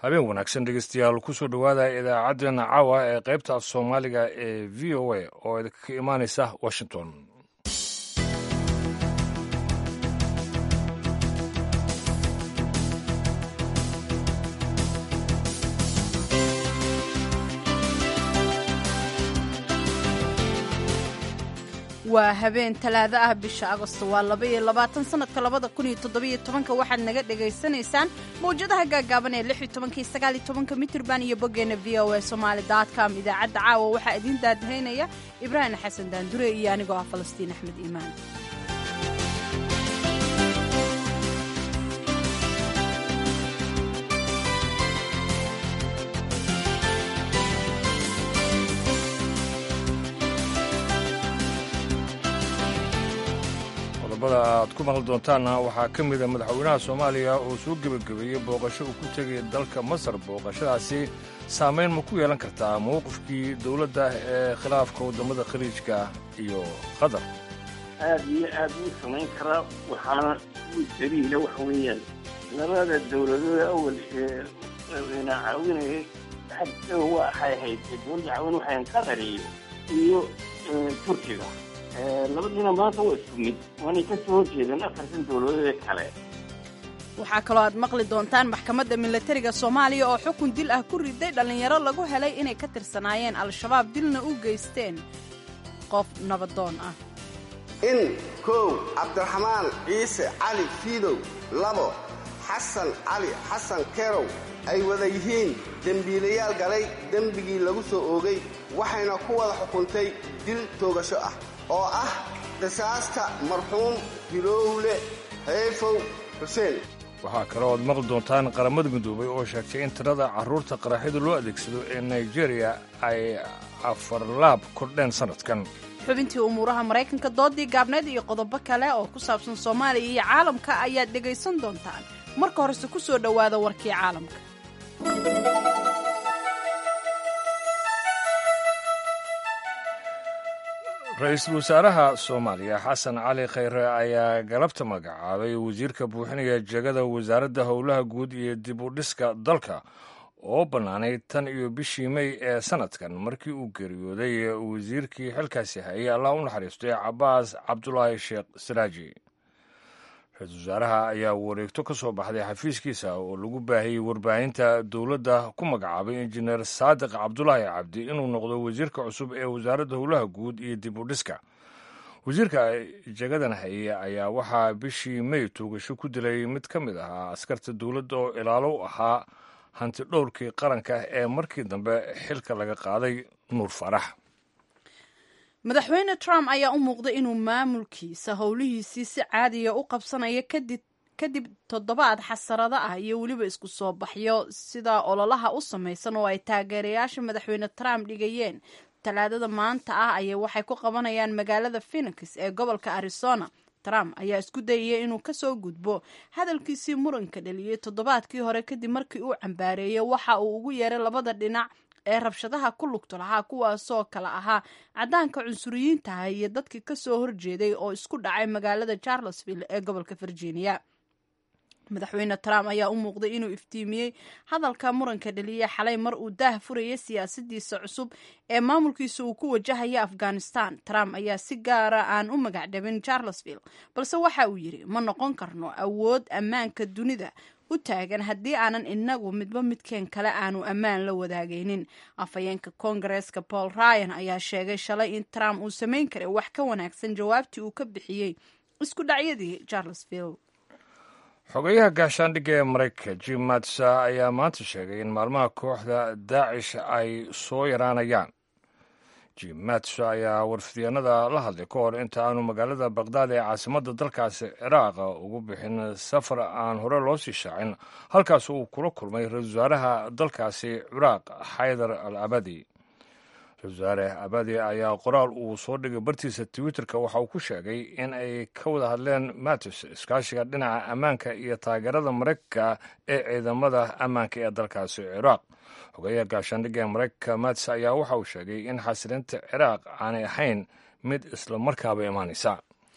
habeen wanaagsan dhegeystayaal kusoo dhowaada idaacaddeenna caawa ee qaybta af soomaaliga ee v o a oo idinka imaanaysa washington waa habeen talaado ah bisha agosto waa laba iyo labaatan sanadka labada kun iyo toddobiyo tobanka waxaad naga dhagaysanaysaan mawjadaha gaagaaban ee lix iyo tobanka iyo sagaal iyo tobanka mitirban iyo boggeena v o a somaali dot com idaacadda caawa waxaa idiin daadahaynaya ibraahim xasan daandure iyo anigoo ah falastiin axmed iimaan qodobada aad ku maqli doontaanna waxaa ka mida madaxweynaha soomaaliya oo soo gebagabeeyey booqasho uu ku tegay dalka masar booqashadaasi saamayn ma ku yeelan kartaa mowqifkii dowladda ee khilaafka waddamada khaliijka iyo qatar aad iyo aad uu samayn karaa waxaana uu daliila waxa weeyaan labada dowladood awal ee na caawinayay xagga waxay ahayd dowladda caawin waxayn qatar iyo iyo turkiga labadiina maanta waa isku mid waanay ka soo horjeedeen afartan dowladood ee kale waxaa kaloo aad maqli doontaan maxkamadda milatariga soomaaliya oo xukun dil ah ku riday dhallinyaro lagu helay inay ka tirsanaayeen al-shabaab dilna u geysteen qof nabadoon ah in kow cabdiraxmaan ciise cali fiidow labo xasan cali xasan kerow ay wada yihiin dembiilayaal galay dembigii lagu soo oogay waxayna ku wada xukuntay dil toogasho ah oo ah qisaasta marxuum hilowle heefow xuseen waxaa kaloo aad maqli doontaan qaramada midoobay oo sheegtay in tirada carruurta qaraxyada loo adeegsado ee nigeriya ay afarlaab kordheen sannadkan xubintii umuuraha maraykanka doodii gaabneed iyo qodobo kale oo ku saabsan soomaaliya iyo caalamka ayaad dhegaysan doontaan marka horese ku soo dhowaada warkii caalamka ra-iisul wasaaraha soomaaliya xasan cali khayre ayaa galabta magacaabay wasiirka buuxinaya jegada wasaaradda howlaha guud iyo dib u dhiska dalka oo bannaanay tan iyo bishii mey ee sannadkan markii uu geeriyooday wasiirkii xilkaasi hayay allah u naxariistay cabaas cabdulaahi sheekh saraaji ra-iisul wasaaraha ayaa wareegto ka soo baxday xafiiskiisa oo lagu baahiyey warbaahinta dowladda ku magacaabay injineer saadiq cabdulaahi cabdi inuu noqdo wasiirka cusub ee wasaaradda howlaha guud iyo dib u dhiska wasiirka jagadan haye ayaa waxaa bishii mey tuugasho ku dilay mid ka mid ahaa askarta dowladda oo ilaalo u ahaa hanti dhowrkii qaranka ee markii dambe xilka laga qaaday nuur farax madaxweyne trump ayaa u muuqday inuu maamulkiisa howlihiisii si caadiya u qabsanayo kadib kadib toddobaad xasarado ah iyo weliba isku soo baxyo sida ololaha u samaysan oo ay taageerayaasha madaxweyne trump dhigayeen talaadada maanta ah ayay waxay ku qabanayaan magaalada phenix ee gobolka arizona trump ayaa isku dayaya inuu kasoo gudbo hadalkiisii muranka dhaliyey toddobaadkii hore kadib markii uu cambaareeyey waxa uu ugu yeeray labada dhinac ee rabshadaha ku lugto lahaa kuwaasoo kale ahaa caddaanka cunsuriyiintaha iyo dadkii kasoo horjeeday oo isku dhacay magaalada charlesville ee gobolka virginia madaxweyne trump ayaa u muuqday inuu iftiimiyey hadalka muranka dhaliya xalay mar uu daah furayay siyaasadiisa cusub ee maamulkiisa uu ku wajahaya afghanistan trump ayaa si gaara aan u magacdhabin charlesville balse waxa uu yidhi ma noqon karno awood ammaanka dunida u taagan haddii aanan inagu midba midkeen kale aanu ammaan la wadaagaynin afhayeenka koongareeska paul ryan ayaa sheegay shalay in trump uu samayn karay wax ka wanaagsan jawaabtii uu ka bixiyey isku dhacyadii charlesville xogayaha gaashaandhigga ee maraykanka jim matsa ayaa maanta sheegay in maalmaha kooxda daacish ay soo yaraanayaan jim matsa ayaa warfidyaenada la hadlay ka hor inta aanu magaalada bakdaad ee caasimadda dalkaasi ciraaq ugu bixin safar aan hore loo sii shaacin halkaas uu kula kulmay ra-isul wasaaraha dalkaasi ciraaq xaydar al abadi ra-isul wasaare abadi ayaa qoraal uu soo dhigay bartiisa twitterka waxa uu ku sheegay in ay ka wada hadleen matis iskaashiga dhinaca ammaanka iyo taageerada maraykanka ee ciidamada ammaanka ee dalkaasi ciraaq xogeyaha gaashaandhigga ee maraykanka matis ayaa waxa uu sheegay in xasilinta ciraaq aanay ahayn mid isla markaaba imaanaysa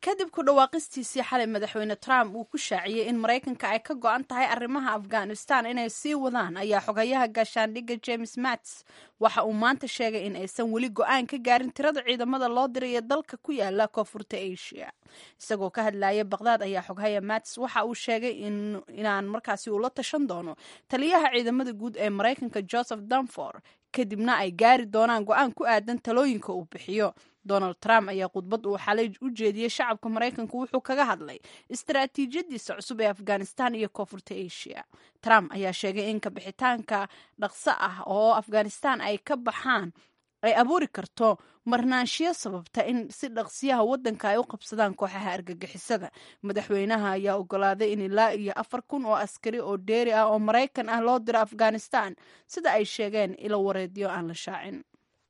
kadib ku dhawaaqistiisii xalay madaxweyne trump uu ku shaaciyey in maraykanka ay ka go-an tahay arrimaha afghanistan inay sii wadaan ayaa xogayaha gaashaandhigga james mats waxa uu maanta sheegay in aysan weli go-aan ka gaarin tirada ciidamada loo diray ee dalka ku yaala koonfurta asia isagoo ka hadlaya baqdaad ayaa xoghaya mats waxa uu sheegay inaan markaasi ula tashan doono taliyaha ciidamada guud ee maraykanka joseph danfor kadibna ay gaari doonaan go-aan ku aadan talooyinka uu bixiyo donald trump ayaa khudbad uu xalay u jeediyey shacabka maraykanku wuxuu kaga hadlay istaraatiijiyadiisa cusub ee afghanistan iyo koonfurta asia trump ayaa sheegay in kabixitaanka dhaqso ah oo afghanistan ay ka baxaan ay abuuri karto marnaanshiyo sababta in si dhaqsiyaha waddanka ay u qabsadaan kooxaha argagixisada madaxweynaha ayaa ogolaaday in ilaa iyo afar kun oo askari oo dheeri ah oo maraykan ah loo diro afghanistan sida ay sheegeen ilo wareedyo aan la shaacin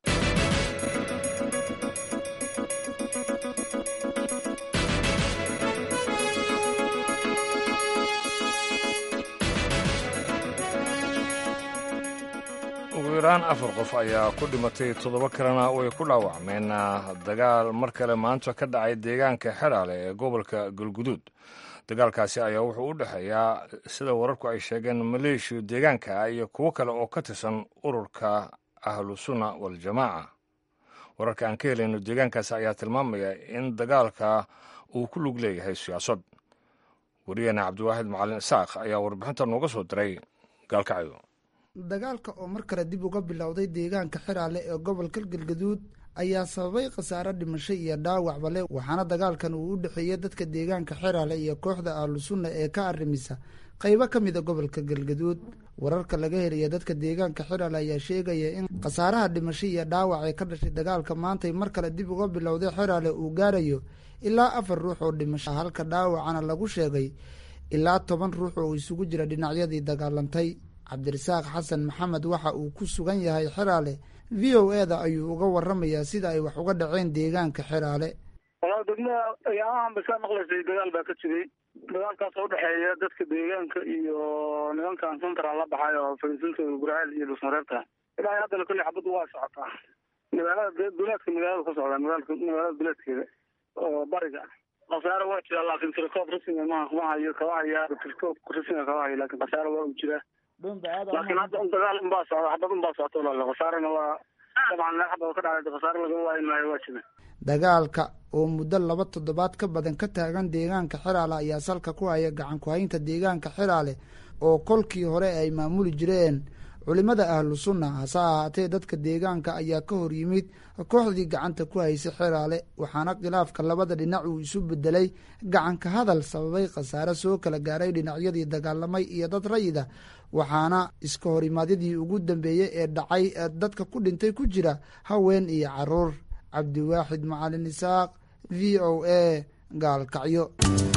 ugu yaraan afar qof ayaa ku dhimatay toddoba kalena way ku dhaawacmeen dagaal mar kale maanta ka dhacay deegaanka xeraale ee gobolka galguduud dagaalkaasi ayaa wuxuu u dhexeeyaa sida wararku ay sheegeen maleeshiya deegaanka iyo kuwo kale oo ka tirsan ururka ahlu sunna waljamaaca wararka aan ka helayno deegaankaasi ayaa tilmaamaya in dagaalka uu ku lug leeyahay siyaasad wariyaheena cabdiwaaxid macalin isaaq ayaa warbixinta nooga soo diray gaalkacyo dagaalka oo mar kale dib uga bilowday deegaanka xiraale ee gobolka galgaduud ayaa sababay khasaare dhimasho iyo dhaawacba leh waxaana dagaalkan uu u dhexeeyey dadka deegaanka xiraale iyo kooxda ahlu sunna ee ka arrimisa qaybo ka mida gobolka galgaduud wararka laga helaya dadka deegaanka xiraale ayaa sheegaya in khasaaraha dhimasho iyo dhaawac ee ka dhashay dagaalka maantay mar kale dib uga bilowday xiraale uu gaarayo ilaa afar ruux oo dhimasho halka dhaawacana lagu sheegay ilaa toban ruux oo isugu jira dhinacyadii dagaalantay cabdirasaaq xasan maxamed waxa uu ku sugan yahay xeraale v o e da ayuu uga waramayaa sida ay wax uga dhaceen deegaanka xeraale walaa degmada ayaamahan bay ka maqlaysay dagaal baa ka jiray dagaalkaas oo udhexeeya dadka deegaanka iyo nimankan central la baxay oo fariisintooda gurceel iyo dhusmareebta ilaa haddana kolley xabaddu waa socotaa magaalada duleedka magaalada ka socdaa magaalka magaalada duleedkeeda oo bariga khasaare waa jiraa laakiin tirkoob rasmiga ma ma hayo kaba hayaa tirkoob rasmiga kaba hayo laakiin khasaare waa u jiraa laakiin hadda un dagaal unbaa socda xabad unbaa socota walaale khasaarena waa dabcan meel xabad ka dhacday khasaare lagama waayi maayo waa jira dagaalka oo muddo laba toddobaad ka badan ka taagan deegaanka xiraale ayaa salka ku haya gacan ku-haynta deegaanka xiraale oo kolkii hore ay maamuli jireen culimada ahlu sunna hase ahaatee dadka deegaanka ayaa ka hor yimid kooxdii gacanta ku haysay xiraale waxaana khilaafka labada dhinac uu isu bedelay gacanka hadal sababay khasaare soo kala gaaray dhinacyadii dagaalamay iyo dad rayida waxaana iska horimaadyadii ugu dambeeyey ee dhacay dadka ku dhintay ku jira haween iyo caruur cabdiwaaxid macalin isaaq v o a gaalkacyo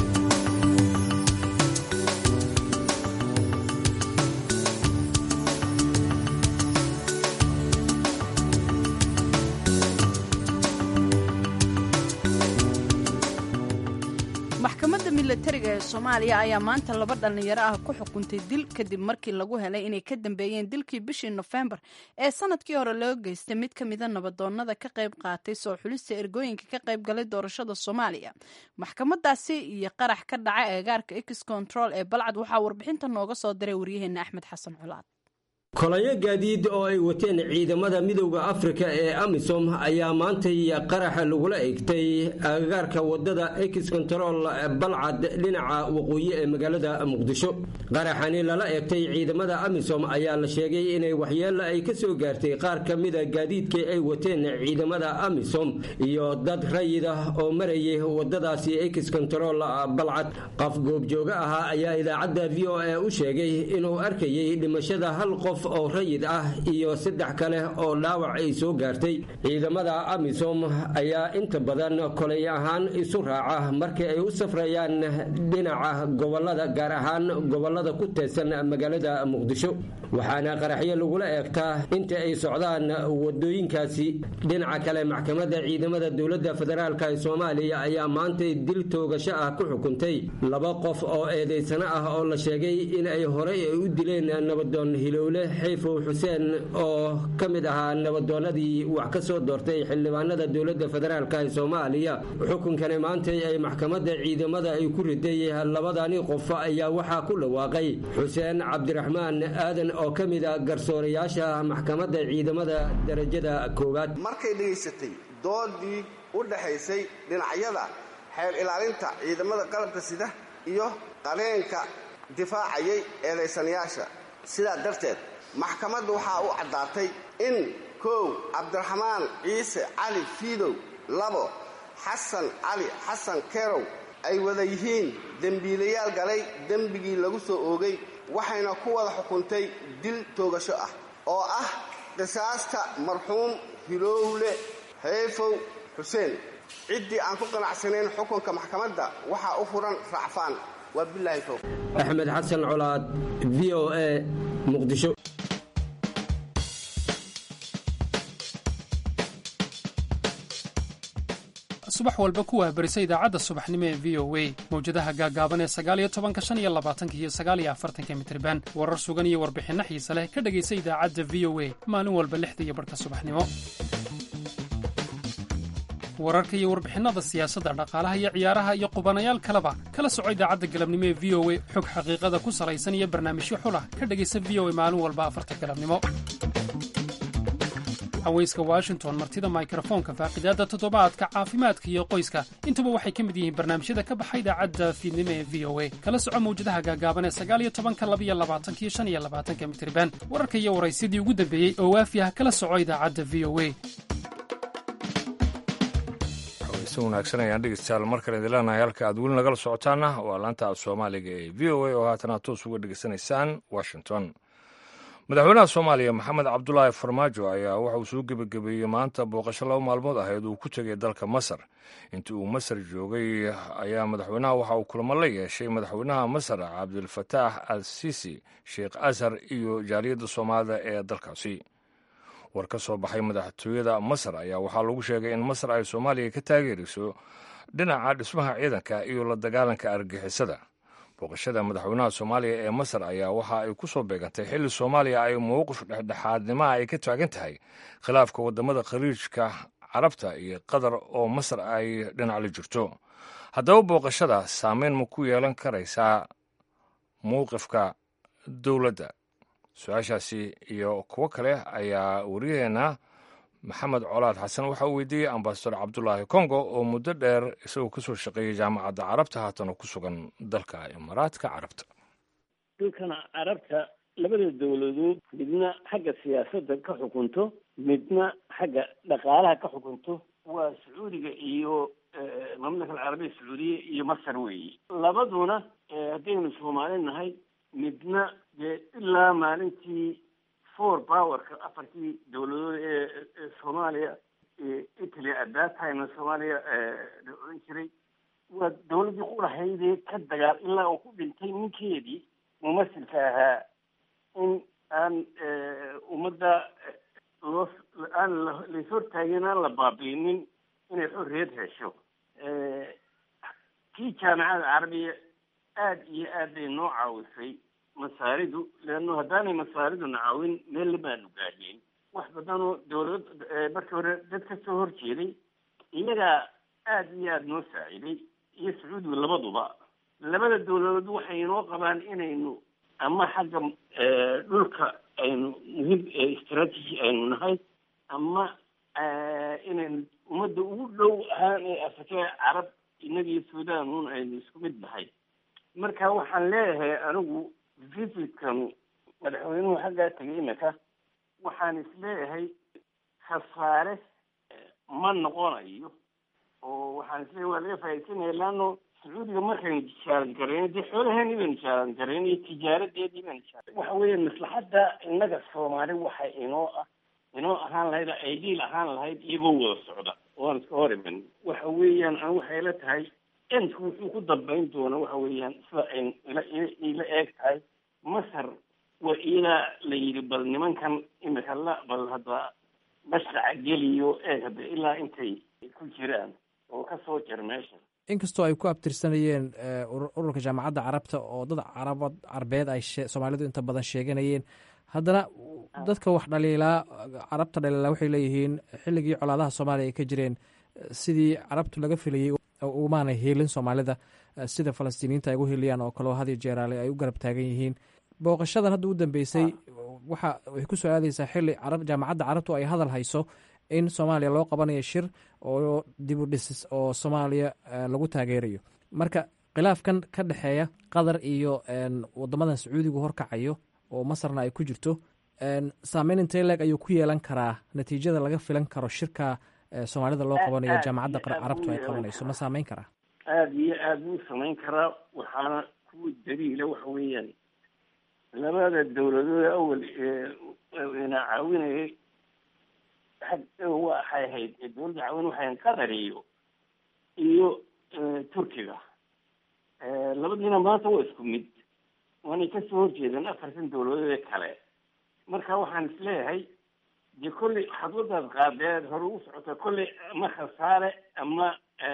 maxkamadda milatariga ee soomaaliya ayaa maanta laba dhallinyaro ah ku xukuntay dil kadib markii lagu helay inay ka dambeeyeen dilkii bishii nofembar ee sanadkii hore loo geystay mid ka mida nabadoonnada ka qayb qaatay soo xulista ergooyinka ka qayb galay doorashada soomaaliya maxkamadaasi iyo qarax ka dhaca eegaarka ex control ee balcad waxaa warbixinta nooga soo diray waryaheena axmed xasan culaad kolayo gaadiid oo ay wateen ciidamada midowda afrika ee amisom ayaa maantay qaraxa lagula egtay agagaarka wadada ex control balcad dhinaca waqooyi ee magaalada muqdisho qaraxani lala egtay ciidamada amisom ayaa la sheegay inay waxyeelo ay ka soo gaartay qaar ka mida gaadiidkii ay wateen ciidamada amisom iyo dad rayid ah oo marayay wadadaasi ex control balcad qof goobjooga ahaa ayaa idaacadda v o a u sheegay inuu arkayay dhimashada hal qof oo rayid ah iyo saddex kale oo dhaawac ay soo gaartay ciidamada amisom ayaa inta badan kolay ahaan isu raaca markii ay u safrayaan dhinaca gobolada gaar ahaan gobolada ku teedsan magaalada muqdisho waxaana qaraxyo lagula eegtaa inta ay socdaan wadooyinkaasi dhinaca kale maxkamadda ciidamada dowladda federaalk ee soomaaliya ayaa maantay dil toogasho ah ku xukuntay laba qof oo eedaysano ah oo la sheegay in ay horey ay u dileen nabadoon hilowle xayfow xuseen oo ka mid ahaa nabadoonadii wax ka soo doortay xildhibaanada dowladda federaalk ee soomaaliya xukunkani maantay ay maxkamadda ciidamada ay ku riday labadani qof ayaa waxaa ku dhawaaqay xuseen cabdiraxmaan aadan oo ka mid a garsoorayaasha maxkamadda ciidamada darajada koowaad markay dhegaysatay doodii u dhaxaysay dhinacyada xeer ilaalinta ciidamada qalabka sida iyo qareenka difaacayay eedaysanayaasha sidaa darteed maxkamaddu waxaa u caddaatay in kow cabdiraxmaan ciise cali fiidow labo xasan cali xasan kerow ay wada yihiin dembiilayaal galay dembigii lagu soo oogay waxayna ku wada xukuntay dil toogasho ah oo ah qisaasta marxuum hilowle xeefow xuseen ciddii aan ku qanacsanayn xukunka maxkamadda waxaa u furan racfaan waa bilaahi towfiiq axmed xasan colaad v o a muqdisho subax walba ku waabarisa idaacadda subaxnimo ee v o a mawjadaha gaagaaban ee sagaaliyo tobanka shan iyo labaatanka iyo sagaaliyo afartanka mitriban warar sugan iyo warbixinno xiise leh ka dhegaysa idaacadda v o a maalin walba lixda iyo barhka subaxnimo wararka iyo warbixinnada siyaasadda dhaqaalaha iyo ciyaaraha iyo qubanayaal kaleba kala soco idaacadda galabnimo ee v o a xog xaqiiqada ku salaysan iyo barnaamijyo xulah ka dhegaysa v o a maalin walba afarta galabnimo haweyska washington martida mikrofoonka faaqidaadda toddobaadka caafimaadka iyo qoyska intuba waxay ka mid yihiin barnaamijyada ka baxa idaacadda fiidnimo ee v o a kala soco mawjadaha gaagaaban ee sagaaliyo tobanka labiyo labaatankiyo shan iyo labaatanka mitriban wararka iyo waraysyadii ugu dambeeyey oo waafi ah kala soco idaacadda v o a si wanaagsan ayaan dhegeystayaal mar kale idin leenahay halka aad weli nagala socotaana waa laanta af soomaaliga ee v o a oo haatan aad toos uga dhegeysanaysaan washington madaxweynaha soomaaliya maxamed cabdulaahi farmaajo ayaa waxa uu soo gebagabeeyey maanta booqasho laba maalmood ahayd uu ku tegay dalka masar intii uu masar joogay ayaa madaxweynaha waxa uu kulamo la yeeshay madaxweynaha masar cabdilfataax al sisi sheekh ashar iyo jaaliyadda soomaalida ee dalkaasi war ka soo baxay madaxtooyada masar ayaa waxaa lagu sheegay in masar ay soomaaliya ka taageerayso dhinaca dhismaha ciidanka iyo la dagaalanka argixisada booqashada madaxweynaha soomaaliya ee masar ayaa waxa ay ku soo beegantay xilli soomaaliya ay mowqif dhexdhexaadnimaha ay ka taagan tahay khilaafka wadamada khaliijka carabta iyo qatar oo masar ay dhinac la jirto haddaba booqashada saameyn ma ku yeelan karaysaa mowqifka dowladda su-aashaasi iyo kuwo kale ayaa waryaheena maxamed colaad xasan waxa uu weydiiyey ambasador cabdulaahi kongo oo muddo dheer isagoo kasoo shaqeeyay jaamacadda carabta haatana ku sugan dalka imaaraadka carabta dhulkan carabta labada dowladood midna xagga siyaasadda ka xukunto midna xagga dhaqaalaha ka xukunto waa sacuudiga iyo mamlaka alcarabiya sacuudiya iyo masar weeye labaduna haddaynu soomaali nahay midna dee ilaa maalintii four powerka afartii dowladood ee soomaaliya italy at that time soomaaliya la odhan jiray waa dowladdii qurahaydee ka dagaal ilaa uu ku dhintay ninkeedii mumasilka ahaa in aan ummadda loo aan lais hortaagin aan la baabiinin inay xorriyad hesho kii jaamacada carabiya aada iyo aad bay noo caawisay masaaridu leanno haddaanay masaariduna caawin meel lamaanu gaadheen wax badanoo dowlad markii hore dad ka soo horjeeday iyagaa aada iyo aada noo saaciday iyo sacuudigu labaduba labada dowladood waxay inoo qabaan inaynu ama xagga dhulka aynu muhiim strategy aynu nahay ama inaynu ummadda ugu dhow ahaan ee afrika carab innagiyo sudan un aynu isku mid nahay marka waxaan leeyahay anigu visitkanu madaxweynuhu xaggaa tegay imika waxaan isleeyahay khasaare ma noqonayo oo waxaan isleeyahay waa laga faaidsanaya leano sacuudiga markaynu tijaaran garayno dee xoolaheeni baynu tijaaran garayno iyo tijaaradeedii baynu tijaaran waxa weeye maslaxadda innaga soomaali waxa inoo ah inoo ahaan lahayd aidiil ahaan lahayd iyagoo wada socda oan iska hor iman waxa weeyaan an waxay la tahay entku wuxuu ku dambayn doona waxa weeyaan sida ay ila ila eeg tahay masar waa ilaa la yidhi bal nimankan imika la bal hadda mashraca geliyo eeg hadda ilaa intay ku jiraan oo ka soo jir meesha inkastoo ay ku abtirsanayeen ururka jaamacadda carabta oo dad carabad carbeed ay soomaalidu inta badan sheeganayeen haddana dadka wax dhaliilaa carabta dhaliilaa waxay leeyihiin xilligii colaadaha soomaaliya ay ka jireen sidii carabtu laga filayey umaana hiilin soomaalida sida falastiiniyiinta ay ugu hiiliyaan oo kaleo hadiyo jeeraale ay u garab taagan yihiin booqashadan hadda u dambeysay waxa way ku soo aadaysaa xili jaamacadda carabtu ay hadal hayso in soomaaliya loo qabanayo shir oo dib u dhisis oo soomaaliya lagu taageerayo marka khilaafkan ka dhexeeya qatar iyo wadamadan sacuudigu horkacayo oo masarna ay ku jirto saameyn intee leeg ayuu ku yeelan karaa natiijada laga filan karo shirka soomaalida loo qabanayo jaamacadda carabtu ay qabanayso ma saameyn karaa aada iyo aada buu samayn karaa waxaana kuwa daliila waxa weeyaan labada dawladood awal ina caawinayay waxay ahayd dawladda caawin waxay ahayd qatar iyo iyo turkiga labadiina maanta waa isku mid waanay kasoo horjeedeen afartan dawladood ee kale marka waxaan isleeyahay dee kolley xadwadaad qaadeed hore ugu socota kolley ama khasaare ama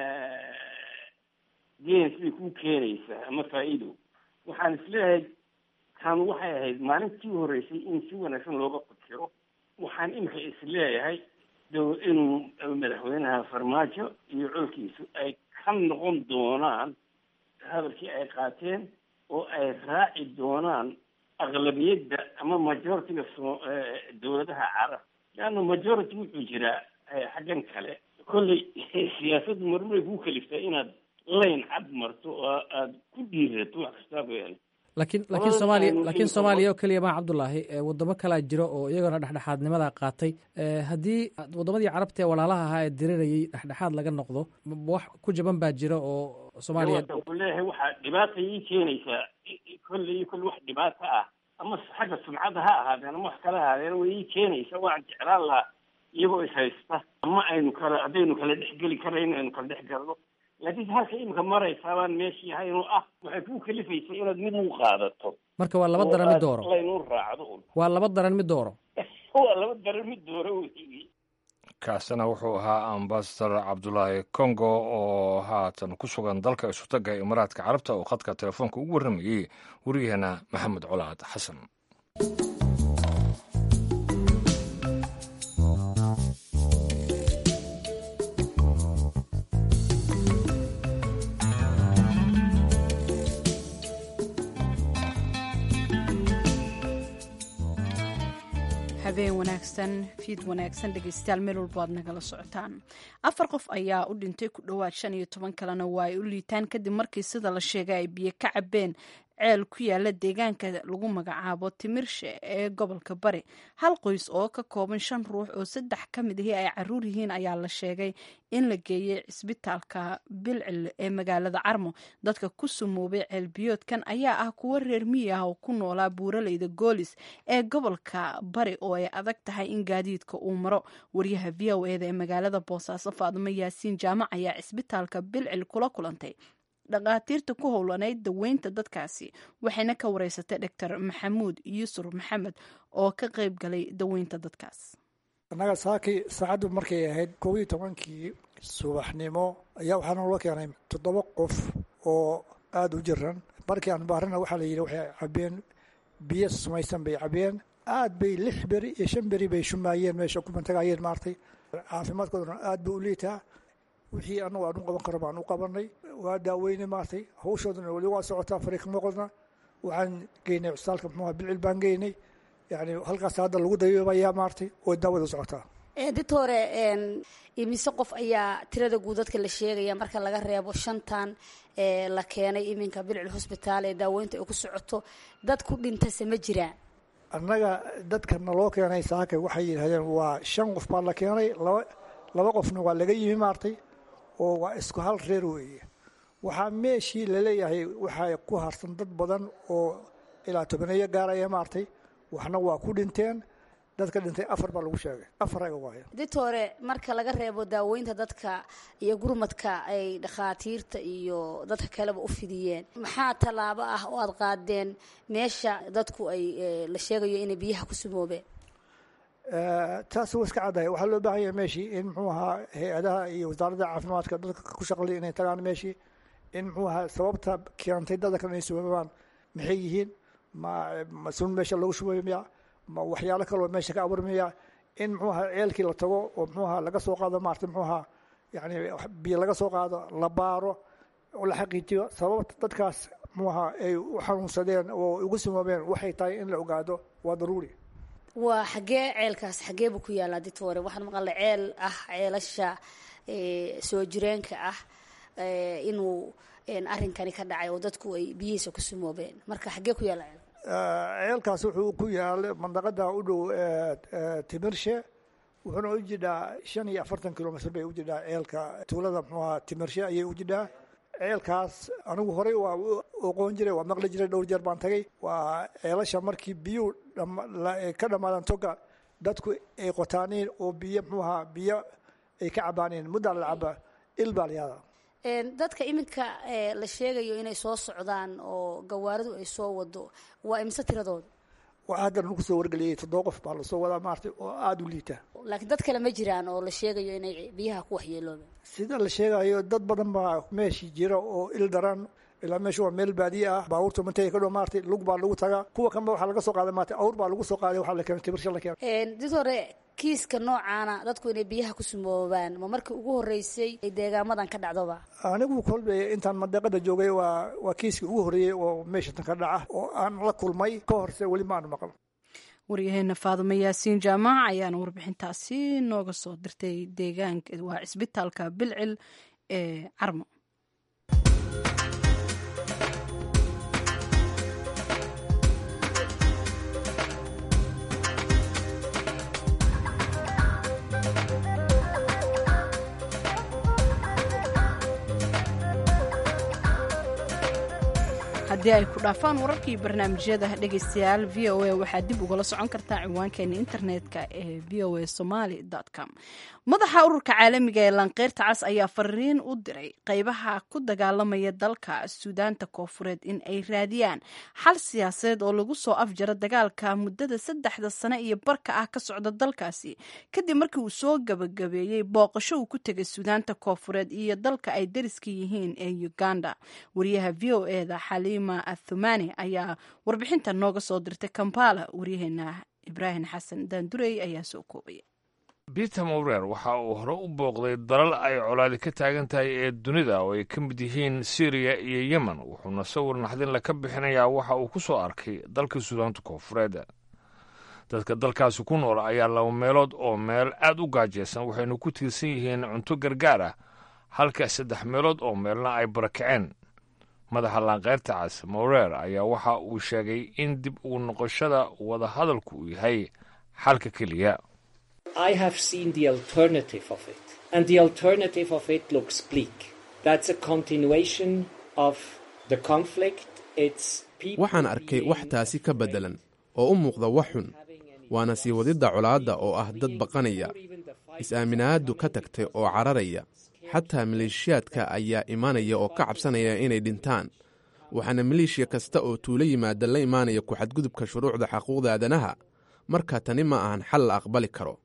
geen siday kuu keenaysaa ama faa-iido waxaan isleeyahay kan waxay ahayd maalintii horreysay in si wanaagsan looga fikiro waxaan imika isleeyahay dow inuu madaxweynaha farmaajo iyo colkiisu ay ka noqon doonaan hadalkii ay qaateen oo ay raaci doonaan aqlabiyadda ama majoritiga so dawladaha carab leanna majority wuxuu jiraa xaggan kale kolley siyaasaddu marmaray kuu kaliftaa inaad layn cad marto oo aada ku dhiirato wax kastaa weyaan lakiin lakiin soomaaliya laakiin soomaaliya oo keliya maa cabdullaahi wadamo kalaa jiro oo iyagona dhexdhexaadnimada qaatay haddii wadamadii carabta ee walaalaha ahaa ee dirirayay dhexdhexaad laga noqdo wax ku jaban baa jira oo soomaaliya leeyahay waxaa dhibaata ii keenaysaa kolley kolle wax dhibaato ah ama xagga sumcadda ha ahaadeen ama wax kala ahaadeen way ii keenaysaa waan jeclaan lahaa iyagoo is haysta ama aynu kala haddaynu kala dhexgeli karayn aynu kala dhex galno laakiin halka imika maraysaa baan meeshii ahaynoo ah waxay kuu kalifaysay inaad mid u qaadato marka waa laba daran mid dooro laynu raacdo waa laba daran mid dooro waa laba daran mid dooro wey kaasina wuxuu ahaa ambasador cabdulaahi congo oo haatan ku sugan dalka isutagga imaaraadka carabta oo khadka telefoonka ugu warramayey wariyaheena maxamed colaad xasan habeen wanaagsan fiid wanaagsan dhegeystayaal meel walbo aad nagala socotaan afar qof ayaa u dhintay ku dhowaad shan iyo toban kalena waa ay u liitaan kadib markii sida la sheegay ay biyo ka cabeen ceel ku yaala deegaanka lagu magacaabo timirshe ee gobolka bari hal qoys oo ka kooban shan ruux oo saddex ka mid ahi ay caruur yihiin ayaa la sheegay in la geeyey cisbitaalka bilcil ee magaalada carmo dadka ku sumoobay ceelbiyoodkan ayaa ah kuwo reer miyi ah oo ku noolaa buuraleyda goolis ee gobolka bari oo ay adag tahay in gaadiidka uu maro waryaha v o eda ee magaalada boosaaso faadimo yaasiin jaamac ayaa cisbitaalka bilcil kula kulantay dhakhaatiirta ku howlanayd daweynta dadkaasi waxayna ka wareysatay doctor maxamuud yuusuf maxamed oo ka qayb galay daweynta dadkaas annaga saakii saacaddu markay ahayd kow iyo tobankii subaxnimo ayaa waxaa noola keenay toddoba qof oo aada u jiran markii aan baarana waxaa la yidhi waxay cabeen biyo sumaysan bay cabeen aad bay lix beri iyo shan beri bay shumaayeen meesha kumantagayeen maartay caafimaadkoodana aad buu u liitaa wixii anagu aan u qaban karo baan u qabanay waa daaweyne maartay hawshoodana weli waa socotaa fariiqmaqodna waxaan geynay cusbitaalka muxuuha bilcil baan geynay yani halkaas hadda lagu dayoobayaa maartay oo daawada socotaa doctore imise qof ayaa tirada guud dadka la sheegaya marka laga reebo shantan la keenay iminka bilcil hosbitaal ee daaweynta ay ku socoto dad ku dhintase ma jiraan annaga dadka naloo keenay saaka waxay yidhahdeen waa shan qof baa la keenay laba laba qofna waa laga yimi maartay oo waa isku hal reer weeye waxaa meeshii laleeyahay waxaa ku harsan dad badan oo ilaa tobaneeyo gaaraya maartay waxna waa ku dhinteen dadka dhintay afar baa lagu sheegay afar aga waayo ditore marka laga reebo daaweynta dadka iyo gurmadka ay dhakhaatiirta iyo dadka kaleba u fidiyeen maxaa tallaabo ah oo aada qaadeen meesha dadku ay la sheegayo inay biyaha ku sumoobeen taas waa iska caddahay waxaa loo baahan yahay meeshii in muxuu ahaa hay-adaha iyo wasaaradda caafimaadka dadka ku shaqlay inay tagaan meeshii in muxuu ahaa sababta keentay dadka inay sumoobaan maxay yihiin ma ma sun meesha lagu shubayo miya ma waxyaalo kaloo meesha ka abuurmaya in muxuu ahaa ceelkii la tago oo muxuu ahaa laga soo qaado maarata muxuu ahaa yani biyo laga soo qaado la baaro oo la xaqiijiyo sababta dadkaas muxuu ahaa ay u xanuunsadeen oo ugu simoobeen waxay tahay in la ogaado waa daruuri waa xaggee ceelkaas xaggee buu ku yaallaa ditore waxaan maqalna ceel ah ceelasha soo jireenka ah inuu arrinkani ka dhacay oo dadku ay biyihiisa ku simoobeen marka xaggee ku yaalla ceel ceelkaas wuxuu ku yaalay mandaqada u dhow timirshe wuxuuna u jidhaa shan iyo afartan kilomitr bay u jidhaa ceelka tuulada muxuaha timirshe ayay u jidhaa ceelkaas anigu horey waa oqoon jiray waa maqli jiray dhowr jeer baan tagay waa ceelasha markii biyuu ka dhammaadaan toga dadku ay qotaaniin oo biyo muxuaha biyo ay ka cabaaniin muddaa la cabaa il baa la yaadaa dadka iminka la sheegayo inay soo socdaan oo gawaaridu ay soo wado waa imse tiradooda waa haddan lagu soo wargeliyey toddoba qof baa lasoo wadaa maarata oo aada u liita laakiin dad kale ma jiraan oo la sheegayo inay biyaha ku waxyeeloobeen sida la sheegayo dad badan baa meeshii jira oo il daran ilaa meesha waa meel baadiye ah baabuurta mantay ka dhow maarata lug baa lagu tagaa kuwa kanba waxaa laga soo qaaday maarata awr baa lagu soo qaaday waxaa la keenay tibirsha la keenay did hore kiiska noocaana dadku inay biyaha ku sumoobaan ma markii ugu horreysay ay deegaamadan ka dhacdoba anigu kolbe intaan mandaqada joogay waa waa kiiskii ugu horreeyey oo meesha tan ka dhaca oo aan la kulmay ka horse weli ma aanu maqal waryaheena faadumo yaasiin jaamac ayaana warbixintaasi nooga soo dirtay deegaanka waa cisbitaalka bilcil ee carmo haddii ay ku dhaafaan wararkii barnaamijyada dhegaystayaal v o a waxaad dib ugala socon kartaa ciwaankeena internetka ee v o a somaly com madaxa ururka caalamiga ee lanqeyrta cas ayaa fariin u diray qeybaha ku dagaalamaya dalka suudaanta koofureed in ay raadiyaan xal siyaasadeed oo lagu soo afjaro dagaalka muddada saddexda sane iyo barka ah ka socda dalkaasi kadib markii uu soo gabagabeeyey booqasho uu ku tegay suudaanta koofureed iyo dalka ay dariska yihiin ee uganda wariyaha v o eda xaliima athumani ayaa warbixinta nooga soo dirtay kampala waryaheena ibraahim xasan daandurey ayaa soo koobaya peter mowrer waxa uu hore u booqday dalal ay colaadi ka taagan tahay ee dunida oo ay ka mid yihiin syriya iyo yemen wuxuuna sawir naxdinle ka bixinayaa waxa uu ku soo arkay dalka suudaanta koofureed dadka dalkaasi ku nool ayaa laba meelood oo meel aad u gaajaysan waxayna ku tiirsan yihiin cunto gargaar ah halka saddex meelood oo meelna ay barakaceen madaxa laanqeyrta cas mowrer ayaa waxa uu sheegay in dib ugu noqoshada wadahadalku uu yahay xalka keliya I have seen the alternative of it, and the alternative of it looks bleak. That's a continuation of the conflict. It's waxaan arkay wax taasi ka beddelan oo u muuqda wax xun waana sii wadidda colaadda oo ah dad baqanaya is-aaminaaddu ka tagtay oo cararaya xataa maleeshiyaadka ayaa imaanaya oo ka cabsanaya inay dhintaan waxaana maleeshiya kasta oo tuulo yimaada la imaanaya ku-xadgudubka shuruucda xaquuqda aadanaha marka tani ma ahan xal la aqbali karo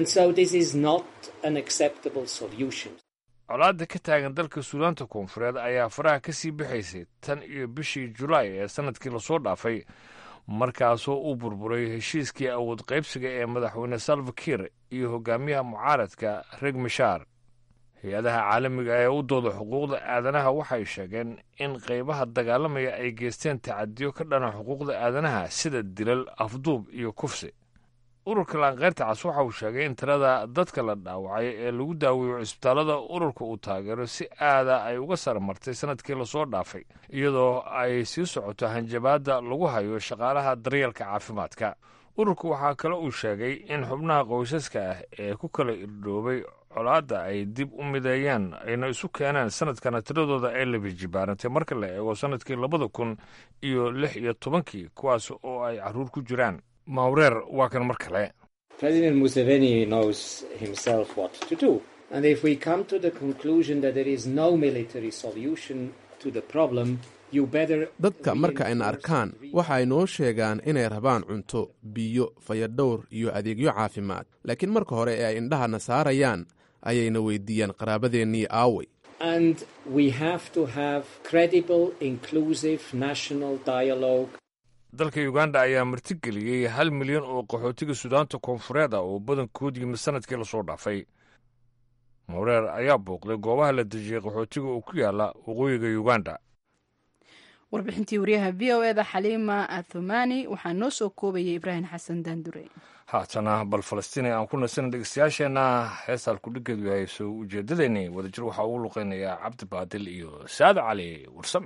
colaadda ka taagan dalka suudaanta koonfureed ayaa faraha ka sii bixaysay tan iyo bishii julaay ee sannadkii lasoo dhaafay markaasoo uu burburay heshiiskii awood qaybsiga ee madaxweyne salvakir iyo hogaamiyaha mucaaradka reg mishaar hay-adaha caalamiga ee u dooda xuquuqda aadanaha waxay sheegeen in qaybaha dagaalamaya ay geysteen tacadiyo ka dhana xuquuqda aadanaha sida dilal afduub iyo kufsi ururka laanqeyrta cas waxa uu sheegay in tirada dadka la dhaawacay ee lagu daaweeyo cisbitaallada ururka uu taageero si aada ay uga saramartay sannadkii lasoo dhaafay iyadoo ay sii socoto hanjabaadda lagu hayo shaqaalaha daryeelka caafimaadka ururku waxaa kale uu sheegay in xubnaha qoysaska ah ee ku kala irdhoobay colaadda ay dib u mideeyaan ayna isu keeneen sanadkana tiradooda ay labijibaarantay marka la eego sannadkii labada kun iyo lix iyo tobankii kuwaas oo ay carruur ku jiraan mawreer waa kan mar kale President Museveni knows himself what to do. And if we come to the conclusion that there is no military solution to the problem, you better... dadka marka ayna arkaan waxa ay noo sheegaan inay rabaan cunto biyo fayadhowr iyo adeegyo caafimaad laakiin marka hore ee ay indhahana saarayaan ayayna weydiiyaan qaraabadeennii aaway And we have to have credible, inclusive national dialogue dalka uganda ayaa martigeliyey hal milyan oo qaxootiga suudaanta koonfureed ah oo badankood yimid sanadkii lasoo dhaafay mawreer ayaa booqday goobaha la dejiyey qaxootiga oo ku yaala waqooyiga uganda warbixintii wariyaha v o eda xaliima athumani waxaa noo soo koobayay ibraahim xasan daandure haatana bal falastiin aan ku nasana dhegeystayaasheenna heestaan kudhigeedu yahay soo ujeedadeeni wadajir waxaa ugu luqeynayaa cabdi baadil iyo saad cali warsame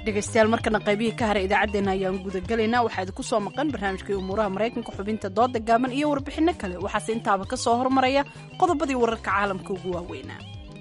dhegaystayaal markana qaybihii ka haray idaacaddeenna ayaan gudagelaynaa waxaa idinku soo maqan barnaamijkii umuuraha maraykanka xubinta dooda gaaban iyo warbixinno kale waxaase intaaba ka soo hormaraya qodobadii wararka caalamka ugu waaweynaa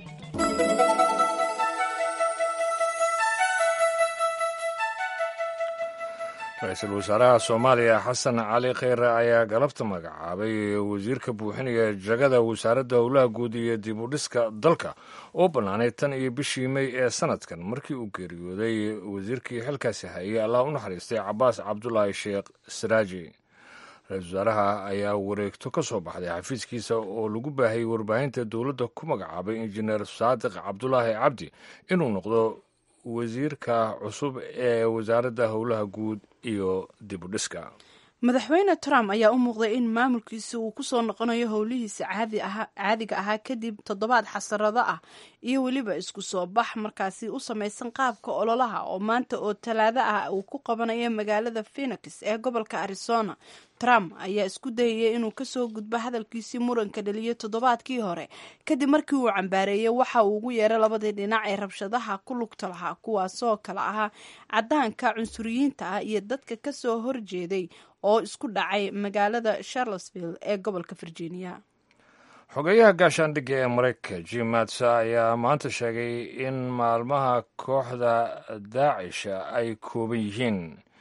ra-iisul wasaaraha soomaaliya xasan cali kheyre ayaa galabta magacaabay wasiirka buuxinaya jagada wasaaradda howlaha guud iyo dib u dhiska dalka oo bannaanay tan iyo bishii mey ee sanadkan markii uu geeriyooday wasiirkii xilkaasi hayay allah u naxariistay cabaas cabdulaahi sheekh saraaji ra-isul wasaaraha ayaa wareegto ka soo baxday xafiiskiisa oo lagu baahayay warbaahinta dowladda ku magacaabay injineer saadiq cabdulaahi cabdi inuu noqdo wasiirka cusub ee wasaaradda howlaha guud iyo dib u dhiska madaxweyne trump ayaa u muuqday in maamulkiisa uu ku soo noqonayo howlihiisa caadiga ahaa kadib toddobaad xasarado ah iyo weliba isku soo bax markaasi u samaysan qaabka ololaha oo maanta oo talaado ah uu ku qabanayo magaalada phenix ee gobolka arizona trump ayaa isku dayaya inuu kasoo gudbo hadalkiisii muranka dhaliyay toddobaadkii hore kadib markii uu cambaareeyey waxa uu ugu yeeray labadii dhinac ee rabshadaha ku lugta lahaa kuwaasoo kale ahaa cadaanka cunsuriyiinta ah iyo dadka kasoo horjeeday oo isku dhacay magaalada charlottesville ee gobolka virginia xogeyaha gaashaandhigga ee maraykanka jim matsa ayaa maanta sheegay in maalmaha kooxda daacisha ay kooban yihiin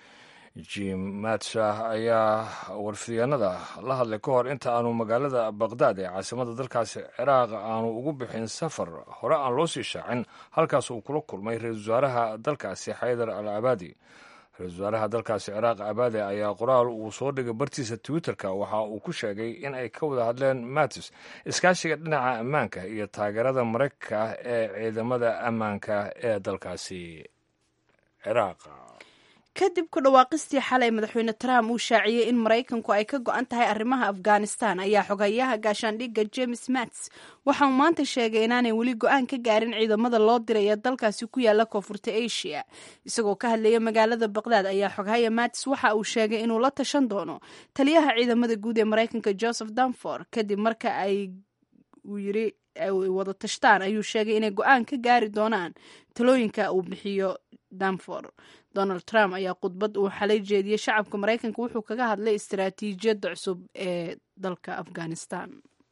jim matsa ayaa warfidyaanada la hadlay ka hor inta aanu magaalada baqdaad ee caasimada dalkaasi ciraaq aanu ugu bixin safar hore aan loo sii shaacin halkaas uu kula kulmay ra-iisul wasaaraha dalkaasi xaydar al abaadi ra-isul wasaaraha dalkaasi ciraaq abaade ayaa qoraal uu soo dhigay bartiisa twitterka waxa uu ku sheegay in ay ka wada hadleen matis iskaashiga dhinaca ammaanka iyo taageerada maraykanka ee ciidamada ammaanka ee dalkaasi ciraaq kadib ku dhawaaqistii xalay madaxweyne trump uu shaaciyey in maraykanku ay ka go-an tahay arrimaha afghanistan ayaa xogayaha gaashaandhigga james mats waxa uu maanta sheegay inaanay weli go-aan ka gaarin ciidamada loo diray ee dalkaasi ku yaala koonfurta asia isagoo ka hadlaya magaalada baqdaad ayaa xogahaya mats waxa uu sheegay inuu la tashan doono taliyaha ciidamada guud ee maraykanka joseph danfor kadib marka ay uu yiri wada tashtaan ayuu sheegay inay go-aan ka gaari doonaan talooyinka uu bixiyo danfor donald trump ayaa khudbad uu xalay jeediyey shacabka maraykanka wuxuu kaga hadlay istaraatiijiyadda cusub ee dalka afghanistan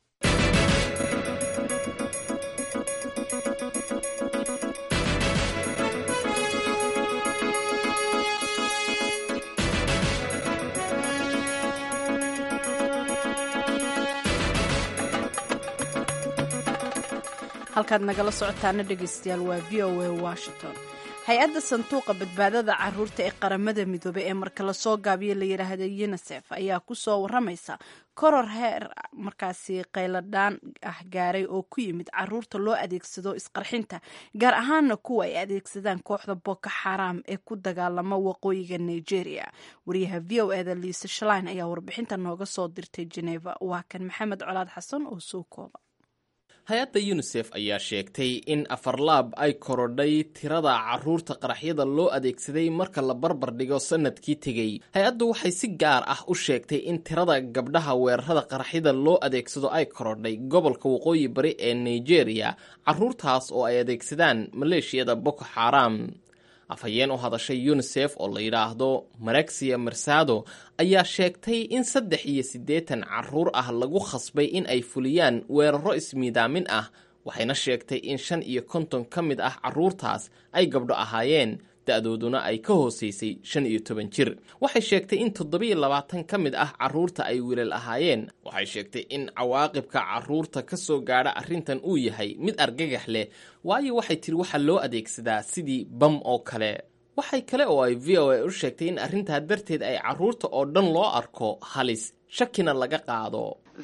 halkaad nagala socotaana dhegeystayaal waa v o a washington hay-adda sanduuqa badbaadada caruurta ee qaramada midoobey ee marka lasoo gaabiyo la yidhaahda unisef ayaa kusoo waramaysa koror heer markaasi qayladhaan ah gaaray oo ku yimid caruurta loo adeegsado isqarxinta gaar ahaana kuwa ay adeegsadaan kooxda boko xaram ee ku dagaalama waqooyiga nigeria wariyaha v o eda liisa shalain ayaa warbixinta nooga soo dirtay geneva waa kan maxamed colaad xasan oo soo kooba hay-adda yunisef ayaa sheegtay in afarlaab ay korodhay tirada caruurta qaraxyada loo adeegsaday marka la barbar dhigo sanadkii tegey hay-addu waxay si gaar ah u sheegtay in tirada gabdhaha weerarada qaraxyada loo adeegsado ay korodhay gobolka waqooyi bari ee nigeria caruurtaas oo ay adeegsadaan maleeshiyada boko xaram afhayeen u hadashay yunisef oo la yidhaahdo marexia marsado ayaa sheegtay in saddex iyo siddeetan caruur ah lagu khasbay in ay fuliyaan weeraro ismiidaamin ah waxayna sheegtay in shan iyo konton ka mid ah caruurtaas ay gabdho ahaayeen da-dooduna ay ka hoosaysay shan iyo toban jir waxay sheegtay in toddobiyo labaatan ka mid ah caruurta ay wiilal ahaayeen waxay sheegtay in cawaaqibka caruurta ka soo gaadha arrintan uu yahay mid argagax leh waayo waxay tiri waxaa loo adeegsadaa sidii bam oo kale waxay kale oo ay v o a u sheegtay in arrintaa darteed ay caruurta oo dhan loo arko halis shakina laga qaado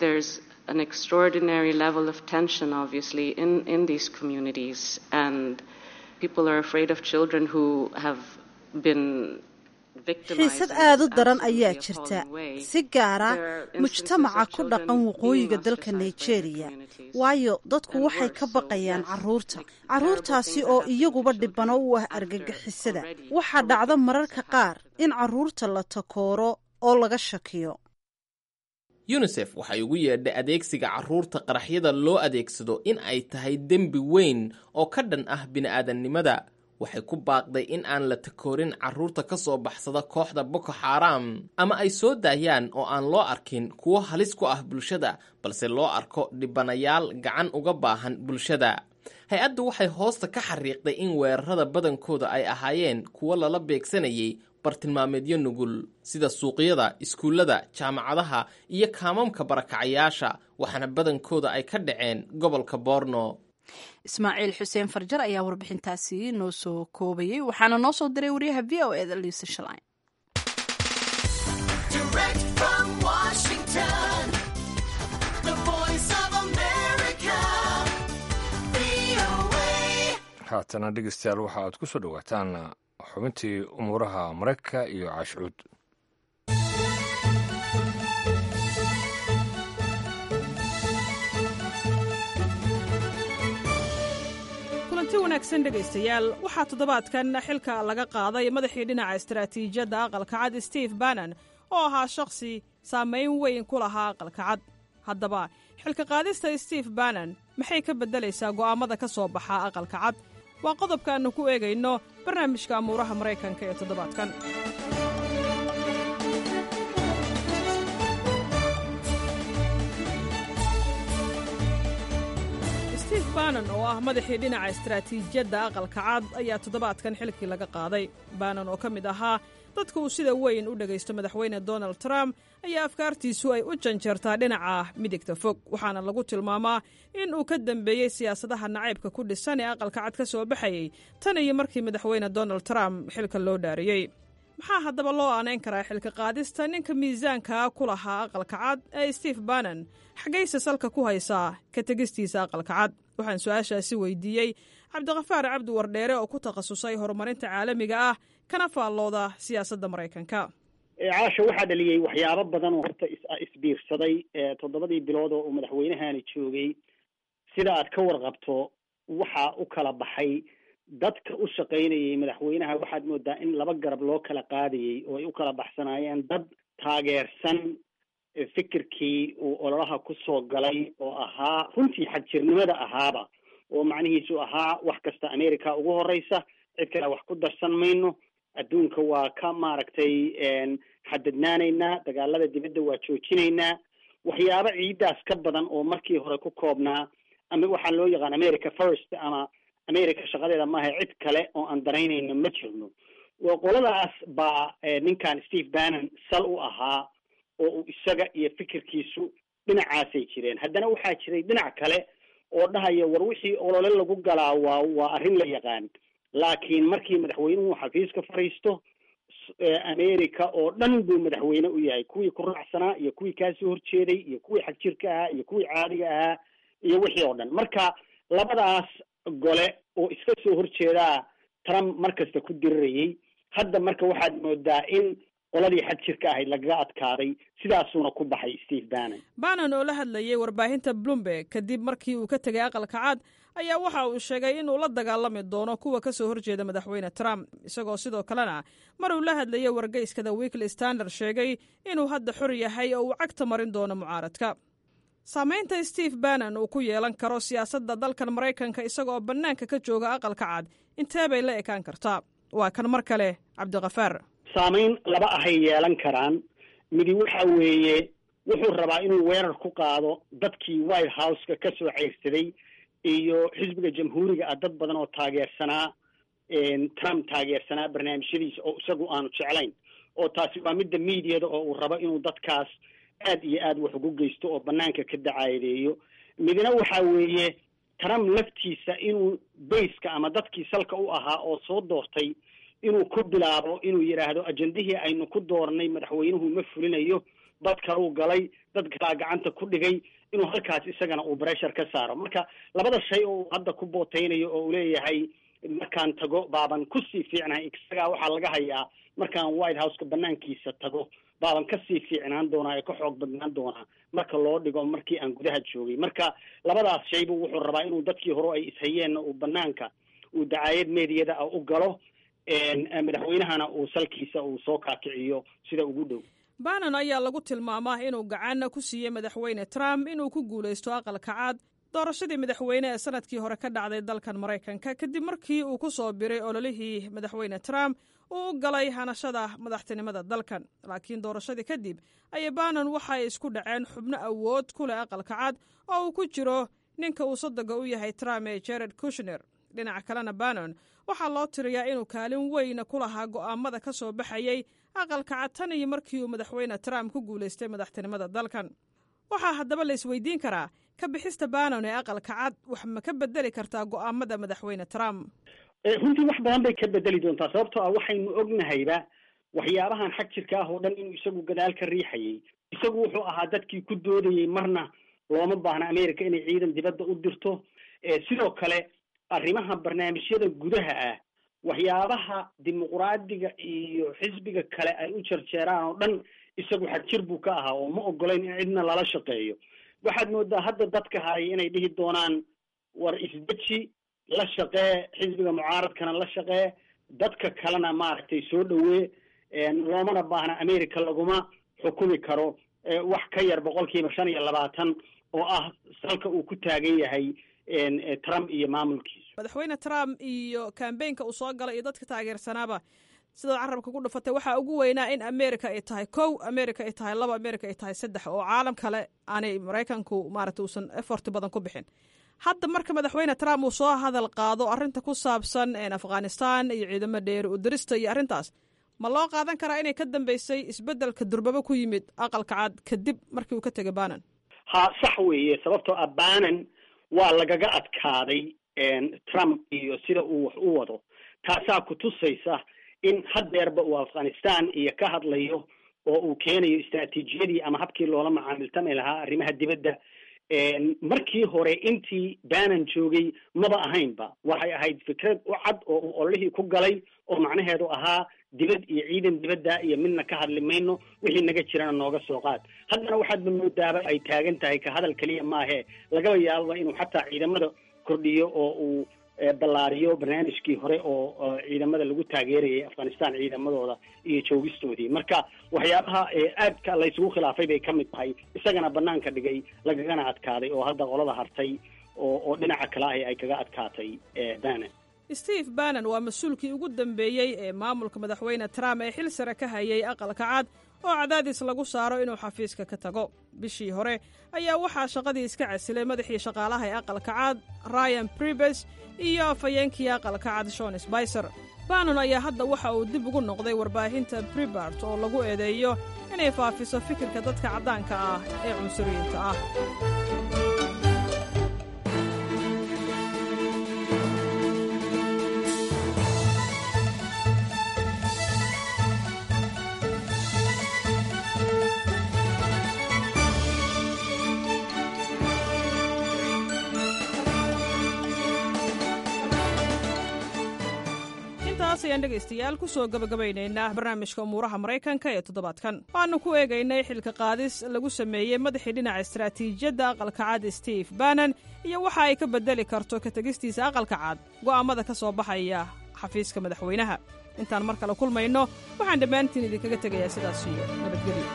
an extraordinary level of tension obviously in in these communities and people are afraid of children who have been xiisad aad u daran ayaa jirta si gaara mujtamaca ku dhaqan waqooyiga dalka nigeria waayo dadku waxay ka baqayaan caruurta caruurtaasi oo iyaguba dhibano u ah argagixisada waxaa dhacda mararka qaar in caruurta la takooro oo laga shakiyo yunisef waxay ugu yeedhay adeegsiga caruurta qaraxyada loo adeegsado in ay tahay dembi weyn oo ka dhan ah bini'aadannimada waxay ku baaqday in aan la takoorin carruurta ka soo baxsada kooxda boko xaram ama ay soo daayaan oo aan loo arkin kuwo halis ku ah bulshada balse loo arko dhibanayaal gacan uga baahan bulshada hay-addu waxay hoosta ka xariiqday in weerarada badankooda ay ahaayeen kuwo lala beegsanayay bartilmaameedyo nugul sida suuqyada iskuullada jaamacadaha iyo kaamamka barakacayaasha waxaana badankooda ay ka dhaceen gobolka boorno ismaaciil xuseen farjar ayaa warbixintaasi noo soo koobayay waxaana noo soo diray wariyaha v o eda liisa shalin haatana dhegeystayaal waxa aad ku soo dhowaataan xubintii umuuraha maraykanka iyo caashcuud kulanti wanaagsan dhegaystayaal waxaa toddobaadkan xilka laga qaaday madaxii dhinaca istaraatiijiyadda aqalka cad steve bannon oo ahaa shakhsi saamayn weyn ku lahaa aqalka cad haddaba xilka qaadista steve bannon maxay ka beddelaysaa go'aammada ka soo baxa aqalka cad waa qodobka aannu ku eegayno barnaamijka amuuraha maraykanka ee toddobaadkan steve bannon oo ah madaxii dhinaca istaraatiijiyadda aqalka cad ayaa toddobaadkan xilkii laga qaaday bannon oo ka mid ahaa dadka uu sida weyn u dhegaysto madaxweyne donald trump ayaa afkaartiisu ay u janjeertaa dhinaca midigta fog waxaana lagu tilmaamaa in uu ka dambeeyey siyaasadaha nacaybka ku dhisan ee aqalka cad ka soo baxayey tan iyo markii madaxweyne donald trump xilka loo dhaariyey maxaa haddaba loo aanayn karaa xilka qaadista ninka miisaankaa ku lahaa aqalka cad ee steve bannon xaggayse salka ku haysaa ka tegistiisa aqalka cad waxaan su-aashaasi weydiiyey cabdiqafaar cabdi wardheere oo ku takhasusay horumarinta caalamiga ah kana faallooda siyaasadda maraykanka caasha waxaa dhaliyey waxyaabo badan oo horta isbiirsaday toddobadii bilood oo uu madaxweynahani joogay sida aad ka warqabto waxaa u kala baxay dadka u shaqaynayay madaxweynaha waxaad moodaa in laba garab loo kala qaadayey oo ay u kala baxsanaayeen dad taageersan fikirkii uu ololaha ku soo galay oo ahaa runtii xagjirnimada ahaaba oo macnihiisu ahaa wax kasta america ugu horeysa cid kale wax ku darsan mayno adduunka waa ka maaragtay xadadnaanaynaa dagaalada dibadda waa joojinaynaa waxyaabo ciidaas ka badan oo markii hore ku koobnaa ama waxaa loo yaqaan america first ama america shaqadeeda maaha cid kale oo aan daraynayno ma jirno qoladaas baa ninkan steve bannon sal u ahaa oo uu isaga iyo fikirkiisu dhinacaasay jireen haddana waxaa jiray dhinac kale oo dhahaya war wixii olole lagu galaa waa waa arrin la yaqaan laakiin markii madaxweynuhu xafiiska fadhiisto america oo dhan buu madaxweyne u yahay kuwii ku raacsanaa iyo kuwii kaasoo horjeeday iyo kuwii xagjirka ahaa iyo kuwii caadiga ahaa iyo wixii oo dhan marka labadaas gole oo iska soo horjeedaa trump mar kasta ku dirirayay hadda marka waxaad moodaa in qoladii xagjirka ahayd lagaga adkaaday sidaasuuna ku baxay steve bannon bannon oo la hadlayay warbaahinta bloomberg kadib markii uu ka tegay aqalka cad ayaa waxa uu sheegay inuu la dagaalami doono kuwa ka soo horjeeda madaxweyne trump isagoo sidoo kalena mar uu la hadlayay wargeyska the weekly standard sheegay inuu hadda xor yahay oo uu cagta marin doono mucaaradka saamaynta steve bannon uu ku yeelan karo siyaasadda dalkan maraykanka isagaoo bannaanka ka jooga aqalka cad intee bay la ekaan kartaa waa kan mar kale cabdikafaar saamayn laba ahay yeelan karaan midi waxa weeye wuxuu rabaa inuu weerar ku qaado dadkii white houseka ka soo ceyrsaday iyo xisbiga jamhuuriga ah dad badan oo taageersanaa trump taageersanaa barnaamijyadiisa oo isagu aanu jeclayn oo taasi waa midda mediada oo uu rabo inuu dadkaas aad iyo aad wax ugu geysto oo banaanka ka dacaadeeyo midna waxa weeye trump laftiisa inuu bayska ama dadkii salka u ahaa oo soo doortay inuu ku bilaabo inuu yidhaahdo ajendihii aynu ku doornay madaxweynuhu ma fulinayo dad kaluu galay dad kalaa gacanta ku dhigay inuu halkaas isagana uu bressure ka saaro marka labada shay oo uu hadda ku booteynayo oo uu leeyahay markaan tago baaban kusii fiicnahay isagaa waxaa laga hayaa markaan white houseka banaankiisa tago baaban kasii fiicnaan doonaa ee ka xoog badnaan doonaa marka loo dhigo markii aan gudaha joogay marka labadaas shaybu wuxuu rabaa inuu dadkii hore ay ishayeenna uu banaanka uu dacaayad meediyada ah u galo madaxweynahana uu salkiisa uu soo kaakiciyo sida ugu dhow bannon ayaa lagu tilmaamaa inuu gacan ku siiyey madaxweyne trump inuu ku guulaysto aqalka cad doorashadii madaxweyne ee sanadkii hore ka dhacday dalkan maraykanka kadib markii uu ku soo biray ololihii madaxweyne trump uu u galay hanashada madaxtinimada dalkan laakiin doorashadii kadib ayay bannon waxay isku dhaceen xubno awood ku leh aqalka cad oo uu ku jiro ninka uu sodoga u yahay trump ee jared kushner dhinaca kalena bannon waxaa loo tiriyaa inuu kaalin weyna ku lahaa go'aamada ka soo baxayey aqalka cad tan iyo markii uu madaxweyne trump ku guulaystay madaxtinimada dalkan waxaa haddaba la isweydiin karaa ka bixista bannon ee aqalka cad wax ma ka bedeli kartaa go'aamada madaxweyne trump runtii wax badan bay ka bedeli doontaa sababtoo ah waxaynu ognahayba waxyaabahan xag jirka ah oo dhan inuu isagu gadaal ka riixayay isagu wuxuu ahaa dadkii ku doodayey marna looma baahna america inay ciidan dibadda u dirto sidoo kale arrimaha barnaamijyada gudaha ah waxyaabaha dimuqraadiga iyo xisbiga kale ay u jarjeeraan oo dhan isagu xagjir buu ka ahaa oo ma ogolayn in cidna lala shaqeeyo waxaad moodaa hadda dadka haray inay dhihi doonaan war isdeji la shaqee xisbiga mucaaradkana la shaqee dadka kalena maaragtay soo dhawee loomana baahna america laguma xukumi karo wax ka yar boqolkiiba shan iyo labaatan oo ah salka uu ku taagan yahay trump iyo maamulkiisu madaxweyne trump iyo kambeynka uu soo galay iyo dadka taageersanaaba sidaad carabka ku dhufatay waxaa ugu weynaa in america ay tahay kow america ay tahay laba america ay tahay saddex oo caalam kale aanay maraykanku maarata uusan effort badan ku bixin hadda marka madaxweyne trump uu soo hadal qaado arrinta ku saabsan afghanistan iyo ciidamo dheeri u dirista iyo arrintaas ma loo qaadan karaa inay ka dambeysay isbeddelka durbaba ku yimid aqalka cad kadib markii uu ka tegay banan ha sax weeye sababtoo ah banan waa lagaga adkaaday trump iyo sida uu wax u wado taasaa ku tusaysa in haddeerba uu afghanistan iyo ka hadlayo oo uu keenayo istraatiijiyadii ama habkii loola macaamiltami lahaa arrimaha dibadda markii hore intii banan joogay maba ahaynba waxay ahayd fikrad u cad oo uu ololihii ku galay oo macnaheedu ahaa dibad iyo ciidan dibadda iyo midna ka hadli mayno wixii naga jirana nooga soo qaad haddana waxaadba moodaaba ay taagan tahay ka hadal keliya maahe lagaba yaababa inuu xataa ciidamada kordhiyo oo uu ballaariyo barnaamijkii hore oo ciidamada lagu taageerayay afghanistan ciidamadooda iyo joogistoodii marka waxyaabaha aadka laysugu khilaafay bay ka mid tahay isagana banaanka dhigay lagagana adkaaday oo hadda qolada hartay oo oo dhinaca kale ah ay kaga adkaatay banan steve banan waa mas-uulkii ugu dambeeyey ee maamulka madaxweyne trump ee xil sare ka hayay aqalka cad oo cadaadis lagu saaro inuu xafiiska ka tago bishii hore ayaa waxaa shaqadii iska casilay madaxii shaqaalaha ee aqalka cad ryan bribes iyo afhayeenkii aqalka cad shon sbicer banon ayaa hadda waxa uu dib ugu noqday warbaahinta bribart oo lagu eedeeyo inay faafiso fikirka dadka caddaanka ah ee cunsuriyiinta ah ayaan dhegaystayaal ku soo gabagabaynaynaa barnaamijka umuuraha maraykanka ee toddobaadkan waxaanu ku eegaynay xilka qaadis lagu sameeyey madaxii dhinaca istaraatiijiyadda aqalka cad steve banan iyo waxa ay ka bedeli karto ka tegistiisa aqalka cad go'aammada ka soo baxaya xafiiska madaxweynaha intaan mar kale kulmayno waxaan dhammaantiin idinkaga tegayaa sidaas iyo nabadgelyo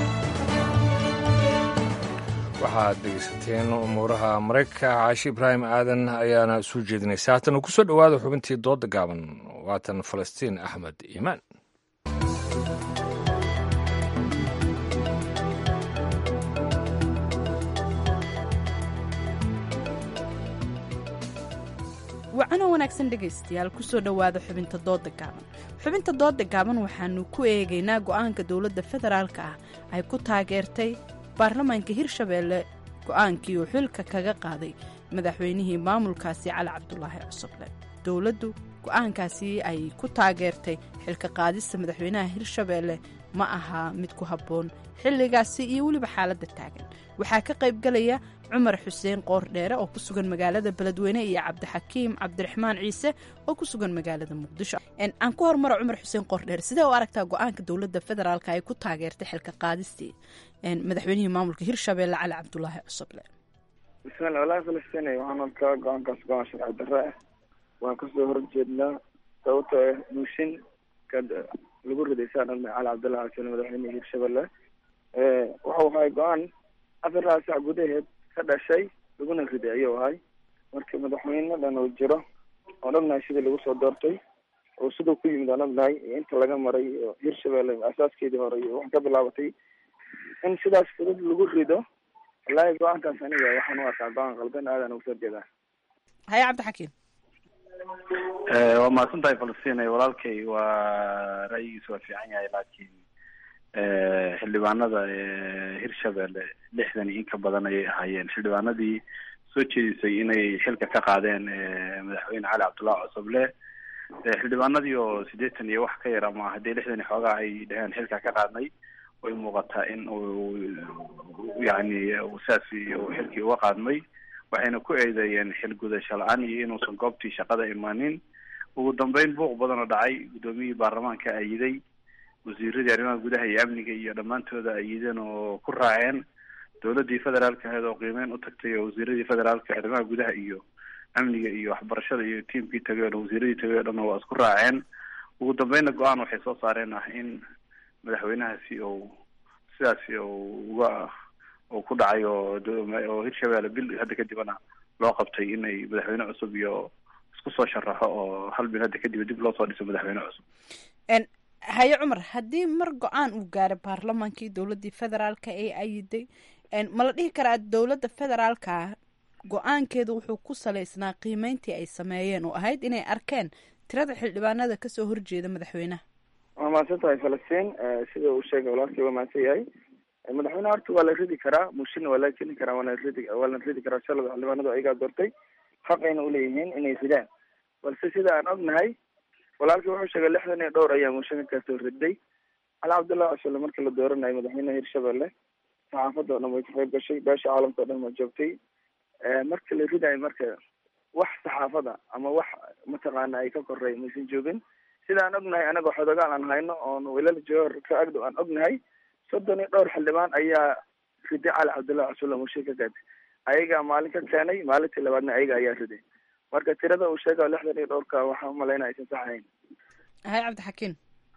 waxaad dhegeysateen umuuraha maraykanka caashi ibraahim aadan ayaana soo jeedinaysa haatana ku soo dhowaada xubintii dooda gaaban waatan falastiin axmed iimaan wacano wanaagsan dhegaystayaal kusoo dhowaada xubinta dooda gaaban xubinta dooda gaaban waxaanu ku eegaynaa go'aanka dowladda federaalka ah ay ku taageertay baarlamaanka hirshabeelle go'aankii uu xilka kaga qaaday madaxweynihii maamulkaasi cali cabdulaahi cusuble dowladdu go'aankaasi ay ku taageertay xilka qaadista madaxweynaha hirshabeelle ma ahaa mid ku habboon xilligaasi iyo weliba xaaladda taagan waxaa ka qaybgalaya cumar xuseen qoordheere oo ku sugan magaalada beledweyne iyo cabdixakiim cabdiraxmaan ciise oo ku sugan magaalada muqdisho aan ku hormaro cumar xuseen qoordheere sidee u aragtaa go-aanka dowladda federaalk ay ku taageertay xilka qaadistii madaxweynihii maamulka hirshabeelle cali cabdulaahi cusuble bismillah walahi falastiin waxaan arkaa go-aankaas go-aan sharci darre ah waan kasoo horjeednaa sababtoo ah buushin ka lagu riday saa dhan cali cabdullahi xuseen madaxweynihii hirshabelle wuxuu ahay go-aan afar saac gudaheed ka dhashay laguna riday ayuu ahay marka madaxweyne dhan oo jiro oon ognahay sidii lagu soo doortay oo siduu ku yimid aan ognahay iyo inta laga maray iyo hirshabelle asaaskeedii hore iyo wax ka bilaabatay in sidaas fudud lagu rido wallaahi go-aankaas aniga waxaan u arkaa go-aan qaldan aadan uga soo jeedaa haye cabdixakiim waa mahadsan tahay falastiin walaalkay waa ra'yigiisa waa fiican yahay laakiin xildhibaanada hirshabelle lixdan iyo in ka badan ayay ahaayeen xildhibaanadii soo jeedisay inay xilka ka qaadeen madaxweyne cali cabdullahi cosoble xildhibaanadii oo siddeetan iyo wax ka yar ama haddii lixdan iyo xoogaa ay dheheen xilka ka qaadnay way muuqataa in uu yani saasi uu xilkii uga qaadmay waxayna ku eedeeyeen xil gudasho la-aan iyo inuusan goobtii shaqada imaanin ugu dambeyn buuq badan oo dhacay guddoomiyihii baarlamaanka ayiday wasiiradii arrimaha gudaha iyo amniga iyo dhammaantooda ayideen oo ku raaceen dowladii federaalka ahayd oo qiimeyn u tagtay oo wasiiradii federaalka arrimaha gudaha iyo amniga iyo waxbarashada iyo tiamkii tagay o dhan wasiiradii tagay o dhan waa isku raaceen ugu dambeynna go-aan waxay soo saareen ah in madaxweynahaasi ou sidaasi ou uga uu ku dhacay oo oo hirshabelle bil hadda kadibna loo qabtay inay madaxweyne cusub iyo isku soo sharaxo oo hal bil hadda kadib dib loo soo dhiso madaxweyne cusub haye cumar haddii mar go-aan uu gaaray baarlamaankii dowladii federaalka ee ayiday ma la dhihi karaa dowladda federaalka go-aankeedu wuxuu ku salaysnaa qiimeyntii ay sameeyeen oo ahayd inay arkeen tirada xildhibaanada kasoo horjeeda madaxweynaha waa mahadsan tahay falastiin sida uu sheegay walaalkii waa mahadsan yahay madaxweyneha horta waa la ridi karaa mushina waa la keni karaa waana ridi waa la ridi karaa shalada xildhibaanadu ayagaa doortay xaqayna uleeyihiin inay ridaan balse sida aan ognahay walaalkii wuxuu sheegay lixdan iyo dhowr ayaa muushinka kasoo riday cali cabdullahi cosole markii la dooranayo madaxweyneha hirshabelle saxaafadda o dhan way ka qayb gashay beesha caalamka o dhan waa joogtay marka la ridayo marka wax saxaafada ama wax mataqaana ay ka korey maysan joogin sida aan ognahay anagoo xodogaal aan hayno oon wilal joohor ka agdhow aan ognahay soddon iyo dhowr xildhibaan ayaa riday cali cabdullahi cosole muushin ka gaatay ayagaa maalin ka keenay maalintii labaadna ayaga ayaa riday marka tirada uu sheega lixdan iyo dhowrka waxaan umalaynaa aysan sax ahayn haye cabdixakiim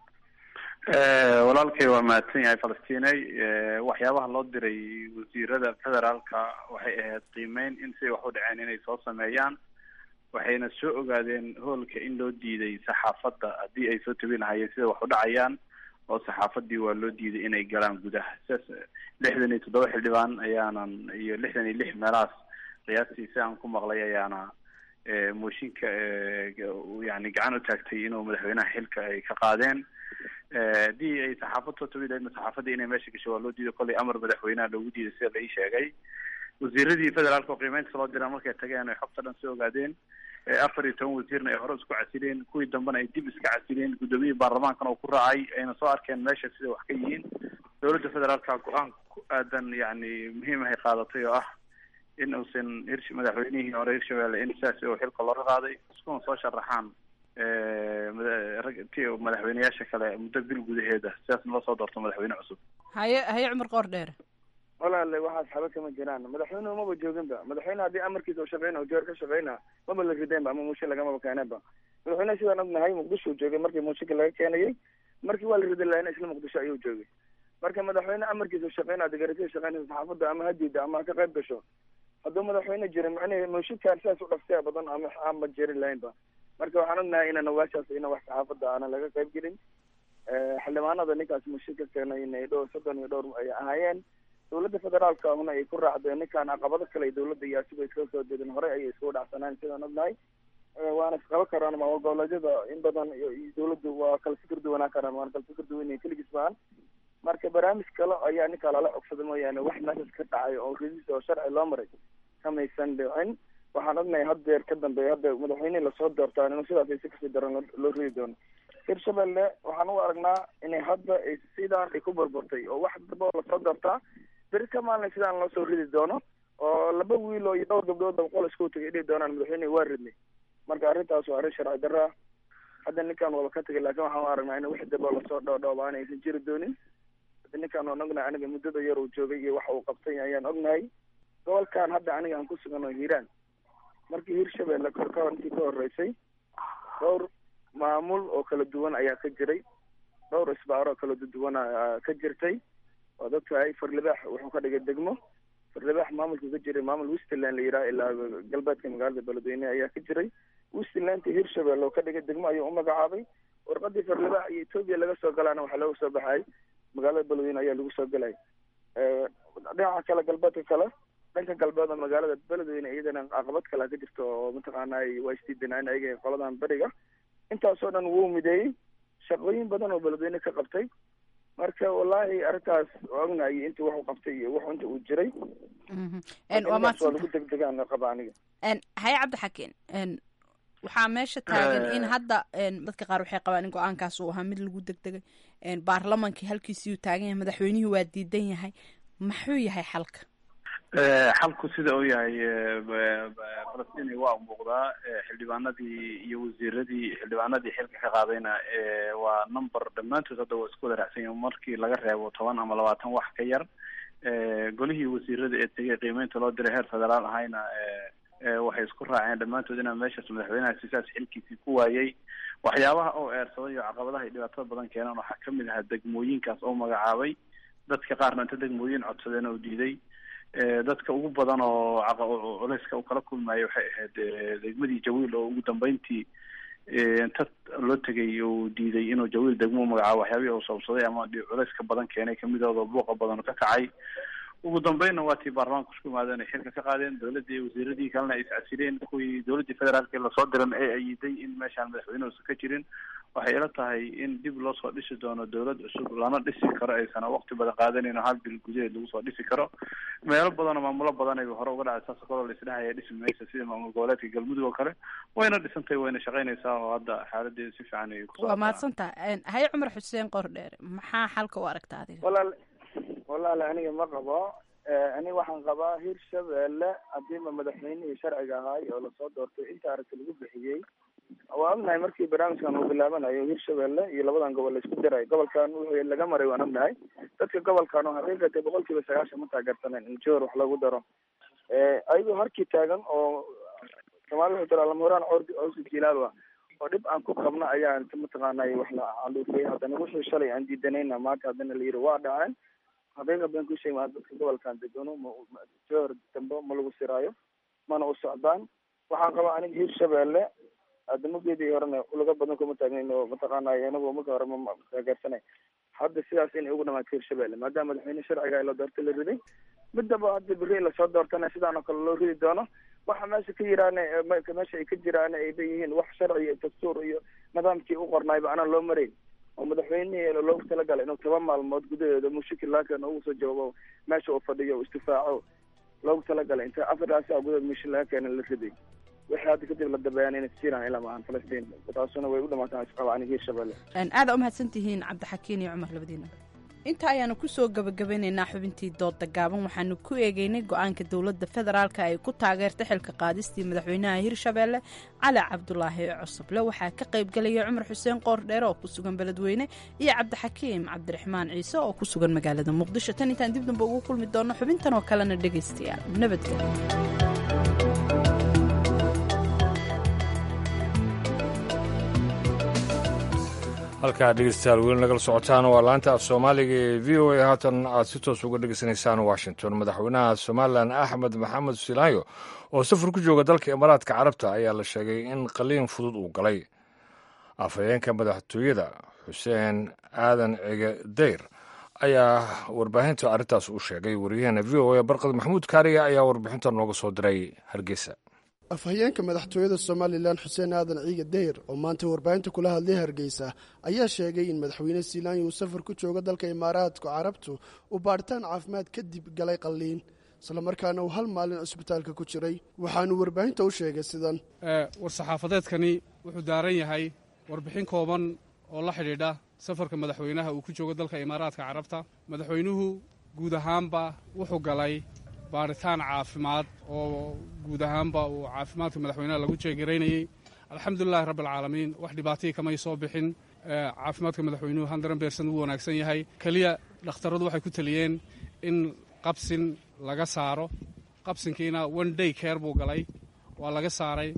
walaalkay waa mahadsan yahay falastiney waxyaabaha loo diray wasiirada federaalka waxay ahayd qiimeyn in siday wax u dhaceen inay soo sameeyaan waxayna soo ogaadeen hoolka in loo diiday saxaafadda haddii ay soo tabi lahayeen sida wax u dhacayaan oo saxaafadii waa loo diiday inay galaan gudaha sidaas lixdan iyo toddoba xildhibaan ayaanan iyo lixdan iyo lix meelahaas qiyaastii si aan ku maqlay ayaana mooshinka yani gacan u taagtay inuu madaxweynaha xilka ay ka qaadeen haddii ay saxaafad soo tabi lahaydna saxaafadda inay meesha gasho waa loo diiday kollay amar madaxweynaha loogu diiday sida la ii sheegay wasiiradii federaalka oo qiimeynta loo diraa markay tageen ay xogta dhan soo ogaadeen afar iyo toban wasiirna ay hore isku casileen kuwii dambena ay dib iska casileen guddoomiyihii baarlamaankana oo ku raacay ayna soo arkeen meesha sida wax ka yihiin dowladda federaalka go-aan ku aadan yani muhiim ahay qaadatay oo ah in uusan hirsh madaxweynihii hore hirshabelle in sidaas oo xilka looga qaaday iskuna soo sharaxaan ti madaxweyneyaasha kale muddo bil gudaheeda sidaasna loo soo doorto madaxweyne cusub haye haye cumar qoor dheere walaale waxaas xaba kama jiraan madaxweynuhu maba jooginba madaxweyne haddii amarkiisa u shaqeyna o joor ka shaqeyna maba la rideenba ama muushin lagamaba keeneenba madaxweyneha sidaan ognahay muqdisho joogay markii muushinka laga keenayay markii waa la ridi lahayna isla muqdisho ayuu joogay marka madaxweyne amarkiisa u shaqeyna degarasiya shaqeynaysa saxaafadda ama ha diida ama ha ka qayb gasho hadduu madaxweyne jirin macnihi muushinkaan sidaas u dhaftaya badan ama aanba jerin lahaynba marka waxaan ognahay inaan waashaas ina wax saxaafadda aanan laga qayb gelin xildhibaanada ninkaas muushin ka keenay inay dhowr soddon iyo dhowr ay ahaayeen dowladda federaalka ahuna ay ku raacdeen ninkaan caqabado kale dowladda iyo asigo iskaga soo jeedin horey ayay iskugu dhacsanaan sidaan ognahay waana isqaba karaan maamul goboleedyada in badan iyo dowladdu waa kala fikir duwanaan karaan waana kala fikir duwan keligiis baan marka barnaamij kale ayaa ninkaa lala cogsada mooyaane wax meeshaas ka dhacay oo ridis oo sharci loo maray kamaysan dhicin waxaan ognahay haddeer ka dambeeya hadda madaxweynihii lasoo doortaan inuu sidaas ay si kasii daran loo ridi doono hirshabelle waxaan u aragnaa inay hadda ay sidaan ay ku burburtay oo wax daba oo lasoo doortaa beri ka maalin sidaan loo soo ridi doono oo laba wiil oo iyo dhowr gabdhood oo qol isku tagay dhihi doonaan madaxweynehi waa ridnay marka arrintaas waa arrin sharci darra hadda ninkaan waba ka tagay laakiin waxaan u aragnaa in wax daba lasoo dhoodhooba aan aysan jiri doonin ninkaan waan ognahay aniga muddada yar uu joogay iyo waxa uu qabtay ayaan ognahay gobolkan hadda aniga aan ku sugan oo hiiraan markii hirshabelle korka intii ka horeysay dhowr maamul oo kala duwan ayaa ka jiray dhowr isbaaro oo kala duwan ka jirtay waad ogtahay farlibaax wuxuu ka dhigay degmo farlibaax maamulka ka jiray maamul westland la yidhaha ilaa galbeedka magaalada beledweyne ayaa ka jiray westlandta hirshabelle oo ka dhigay degmo ayuu u magacaabay warqadii farlibaax iyo etoobiya laga soo galaana waxaa looga soo baxay magaalada beledweyne ayaa lagu soo gelay dhinaca kale galbeedka kale dhanka galbeed oo magaalada beledweyne iyadana caqabad kale ka jirto oo mataqaanay waa isdiidanaayn ayaga qoladan beriga intaasoo dhan wuu mideeyey shaqooyin badan oo beledweyne ka qabtay marka wallaahi arrintaas ognahay inta wax u qabtay iyo wax inta uu jiray waa waa lagu degdegaan qaba aniga haye cabdixakiin waxaa meesha taagan in hadda dadka qaar waxay qabaan in go-aankaas uu ahaa mid lagu degdegay baarlamankii halkiisiyuu taagan yahay madaxweynihii waa diidan yahay maxuu yahay xalka xalku sida uu yahay falastiin waa muuqdaa xildhibaanadii iyo wasiiradii xildhibaanadii xilka ka qaadayna waa number dhammaantood hadda waa isku wada raacsan yahin markii laga reebo toban ama labaatan wax ka yar golihii wasiirada ee tegay qiimeynta loo diray heer federaal ahayna waxay isku raaceen dhammaantood inaa meeshaas madaxweynaha sisaas xilkiisii ku waayay waxyaabaha oo eersaday oo caqabadaha iyo dhibaatada badan keenan waxaa kamid ahaa degmooyinkaas oo magacaabay dadka qaarna inta degmooyin codsadeen oo diiday dadka ugu badan oo culeyska u kala kulmaya waxay ahayd degmadii jawiil oo ugu dambeyntii inta loo tegay uu diiday inuu jawiil degmo magacaabo waxyaabihii uu sabsaday ama culeyska badan keenay kamidooda buuqa badan ka kacay ugu dambeynna waa tii baarlamaanka isku yimaadeen ay xilka ka qaadeen dowladii wasiiradii kalena ay iscasireen kuwii dowladii federaalka lasoo diran ee ayiday in meeshaan madaxweyne uusan ka jirin waxay ila tahay in dib loo soo dhisi doono dowlad cusub lana dhisi karo aysan waqti badan qaadanin oo hal bil gudaheed lagu soo dhisi karo meelo badan oo maamulo badan ay hore uga dhacay saas kaloo la isdhahaya dhisi maysa sida maamul goboleedka galmudug oo kale wayna dhisantay wayna shaqaynaysaa oo hadda xaaladeeda si fiican ay ku waa mahadsantaha haye cumar xuseen qordheer maxaa xalka u aragta adiga walaal walaale aniga ma qabo aniga waxaan qabaa hirshabelle hadiiba madaxweynihii sharciga ahaay oo lasoo doortay inta aragti lagu bixiyey waa ognahay markii barnaamijkan uu bilaabanayo hirshabelle iyo labadan gobol laisku diray gobolkan wuxuu laga maray waan ognahay dadka gobolkan oo xaqiiqatay boqol kiiba sagaashan ma taageersaneen in johor wax lagu daro ayagoo harkii taagan oo soomaalida wuxuu tira lamuraan ordi osi jilaal ah oo dhib aan ku qabno ayaa inta mataqaanay wax la caluufiyey haddana wixii shalay aan diidanayna maanta haddana la yidhi waa dhaceen xaqiiqa been ku sheegi maa dadka gobolkan degano johor dambe ma lagu siraayo mana u socdaan waxaan qabaa aniga hirshabelle adamageedii horena ulaga badan kuma taagnayn oo mataqaanay anagu marka hore ma taageersanay hadda sidaas inay ugu dhamaatay hirshabelle maadaama madaxweyne sharciga la doortay la riday midaba hadda beri lasoo doortana sidaan oo kale loo ridi doono waxa meesha ka yiraan meesha ay ka jiraan ay leeyihiin wax sharci iyo dastuur iyo nidaamkii u qornaayba anaan loo marayn oo madaxweynihii loogu talagalay inuu toban maalmood gudaheeda mushakil laakan ugu soo jawaabo meesha uu fadhiyo istifaaco loogu talagalay inta afartaas saa gudaheed mushakil laga keena la riday wixii hadda kadib la dabeeyaan inay siiraan ilaa maahan falastiin taasuna way u dhamaataan isqaba aniga hirshabelle aada u mahadsan tihiin cabdixakiin iyo cumar labadiina inta ayaanu kusoo gabagabeynaynaa xubintii dooda gaaban waxaanu ku eegeynay go-aanka dowladda federaalka ay ku taageertay xilka qaadistii madaxweynaha hirshabelle cali cabdulaahi cusuble waxaa ka qaybgelaya cumar xuseen qoordheere oo ku sugan beledweyne iyo cabdixakiim cabdiraxmaan ciise oo ku sugan magaalada muqdisho tan intaan dib damba ugu kulmi doono xubintan oo kalena dhegaystayaal nabadgelyo halkaa dhegeystayaal weli nagala socotaan waa laanta af soomaaliga ee v o a haatan aad si toos uga dhegeysanaysaan washington madaxweynaha somalilan axmed maxamed silaayo oo safar ku jooga dalka imaaraadka carabta ayaa la sheegay in qaliin fudud uu galay afhayeenka madaxtooyada xuseen aadan cige dayr ayaa warbaahinta arrintaas u sheegay waryaheena v o a barqad maxamuud kaariya ayaa warbixinta nooga soo diray hargeysa afhayeenka madaxtooyada somalilan xuseen aadan ciige dayr oo maanta warbaahinta kula hadlay hargeysa ayaa sheegay in madaxweyne siilaanya uu safar ku joogo dalka imaaraadka carabtu uu baadhitaan caafimaad kadib galay qalliin islamarkaana uu hal maalin cusbitaalka ku jiray waxaanu warbaahinta u sheegay sidan war-saxaafadeedkani wuxuu daaran yahay warbixin kooban oo la xidhiidha safarka madaxweynaha uu ku joogo dalka imaaraadka carabta madaxweynuhu guud ahaanba wuxuu galay baaritaan caafimaad oo guud ahaanba uu caafimaadka madaxweynaha lagu jeegaraynayey alxamdulilahi rabbialcaalamiin wax dhibaatayii kamay soo bixin caafimaadka madaxweynuhu handaran beersan uu wanaagsan yahay keliya dhakhtarradu waxay ku teliyeen in qabsin laga saaro qabsinkiina one day care buu galay waa laga saaray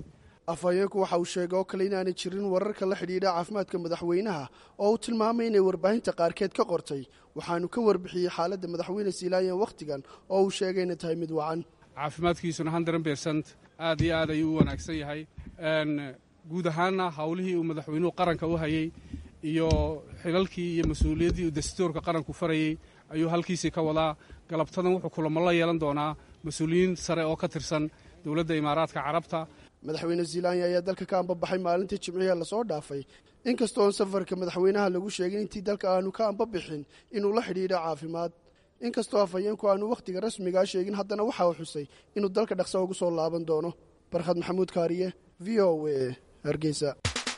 afhayeenku waxa uu sheegay oo kale inaanay jirin wararka la xidhiidha caafimaadka madaxweynaha oo uu tilmaamay inay warbaahinta qaarkeed ka qortay waxaanu ka warbixiyey xaaladda madaxweyne siilaayan wakhtigan oo uu sheegay inay tahay mid wacan caafimaadkiisuna hundred bersent aad iyo aad ayuu u wanaagsan yahay guud ahaanna howlihii uu madaxweynuhu qaranka u hayey iyo xilalkii iyo mas-uuliyaddii uu dastuurka qaranku farayey ayuu halkiisii ka wadaa galabtadan wuxuu kulamo la yeelan doonaa mas-uuliyiin sare oo ka tirsan dowladda imaaraadka carabta madaxweyne ziilanya ayaa dalka ka ambabaxay maalintii jimcihe lasoo dhaafay inkastoon safarka madaxweynaha lagu sheegin intii dalka aanu ka ambabixin inuu la xidhiidho caafimaad inkastoo afhayeenku aanu wakhtiga rasmigaa sheegin haddana waxa uu xusay inuu dalka dhaqsa ugu soo laaban doono barkhad maxamuud kaariye v o a hargeysa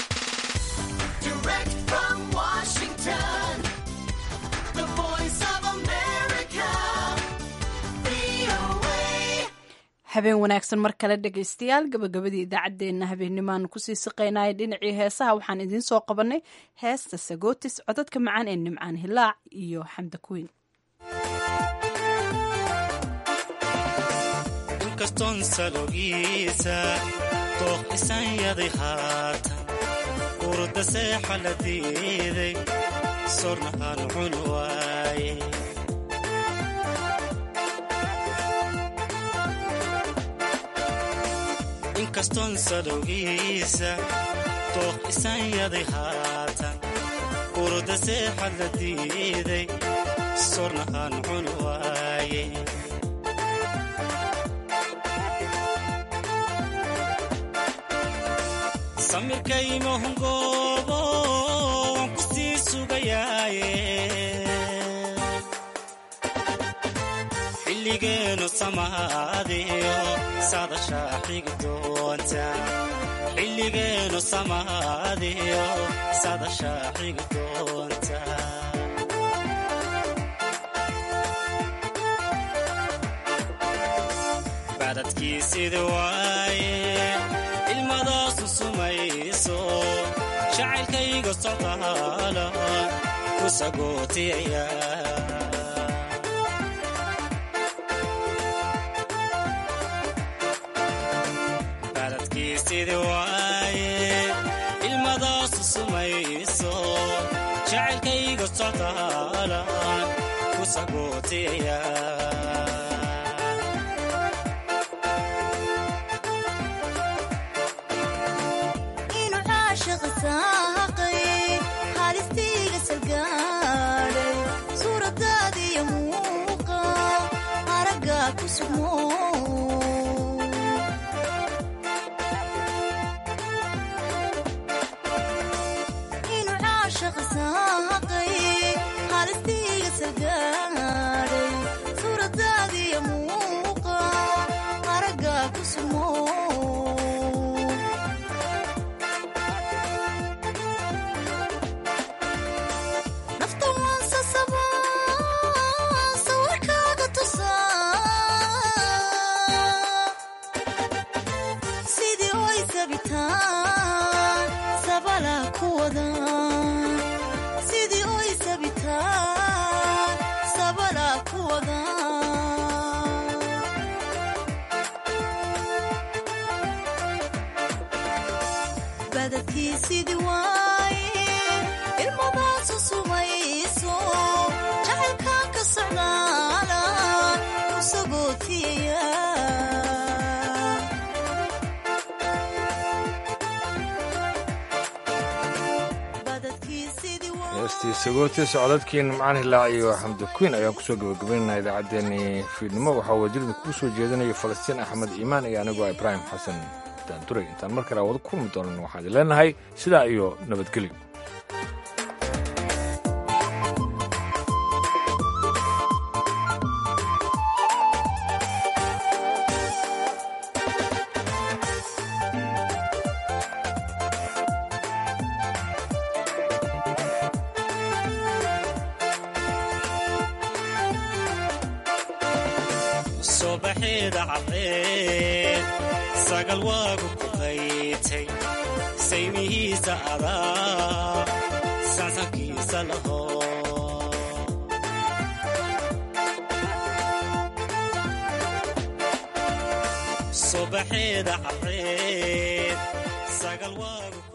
habeen wanaagsan mar kale dhegaystayaal gabagabadii idaacaddeenna habeennimaan kusii siqaynaya dhinacii heesaha waxaan idiin soo qabannay heesta sagootis codadka macaan ee nimcaan hilaac iyo xamda kuweyn inkastoon salogiisa dooq isanyaday haatan urda seexa la diiday sorna aan cun waaye inkastoon salowgiisa dooq isanyaday haatan urda seexa la diiday sorna aan cun waaye samirkaymahungoobo waan ku sii sugayaaye xilligeenu samaadiyo sadashaa xigi doonta xilligeenu samaadiyo sadashaa xigi doonta badadkiisidi waaye ilmadaasu sumayso jacaylkayga socdaala ku sagootiyaya badadkiisidi waaye ilmadaasu sumayso jacaylkayga socdaala ku sagootiyaya halistiiga salgaadhay suuradaadiyo muuqa aragga ku sugmo inuu caashaqa saaqay halistiiga salgaadhay suuradaadiyo muuqa aragga ku sugmo sidii oy sabitaan sabala ku wada badadkii sidii waaye ilmadaasu sumayso jacaylkaan ka socdaala ku sagootiyaya heestii sagootis codadkii nimcaan hilaac iyo xamdi kuwiin ayaan kusoo gabagabaynaynaa idaacaddeenii fiidnimo waxaa wajirida kuu soo jeedinaya falastiin axmed iimaan iyo anigoo ibraahim xasan daanduray intaan mar kale wada kulmi doonan waxaan idin leenahay sidaa iyo nabadgelyo sobaxeeda caddeed sagal waagu ku qaytay saymihiisa adaa sansankiisa laho sobaxeeda caddeed galwaagu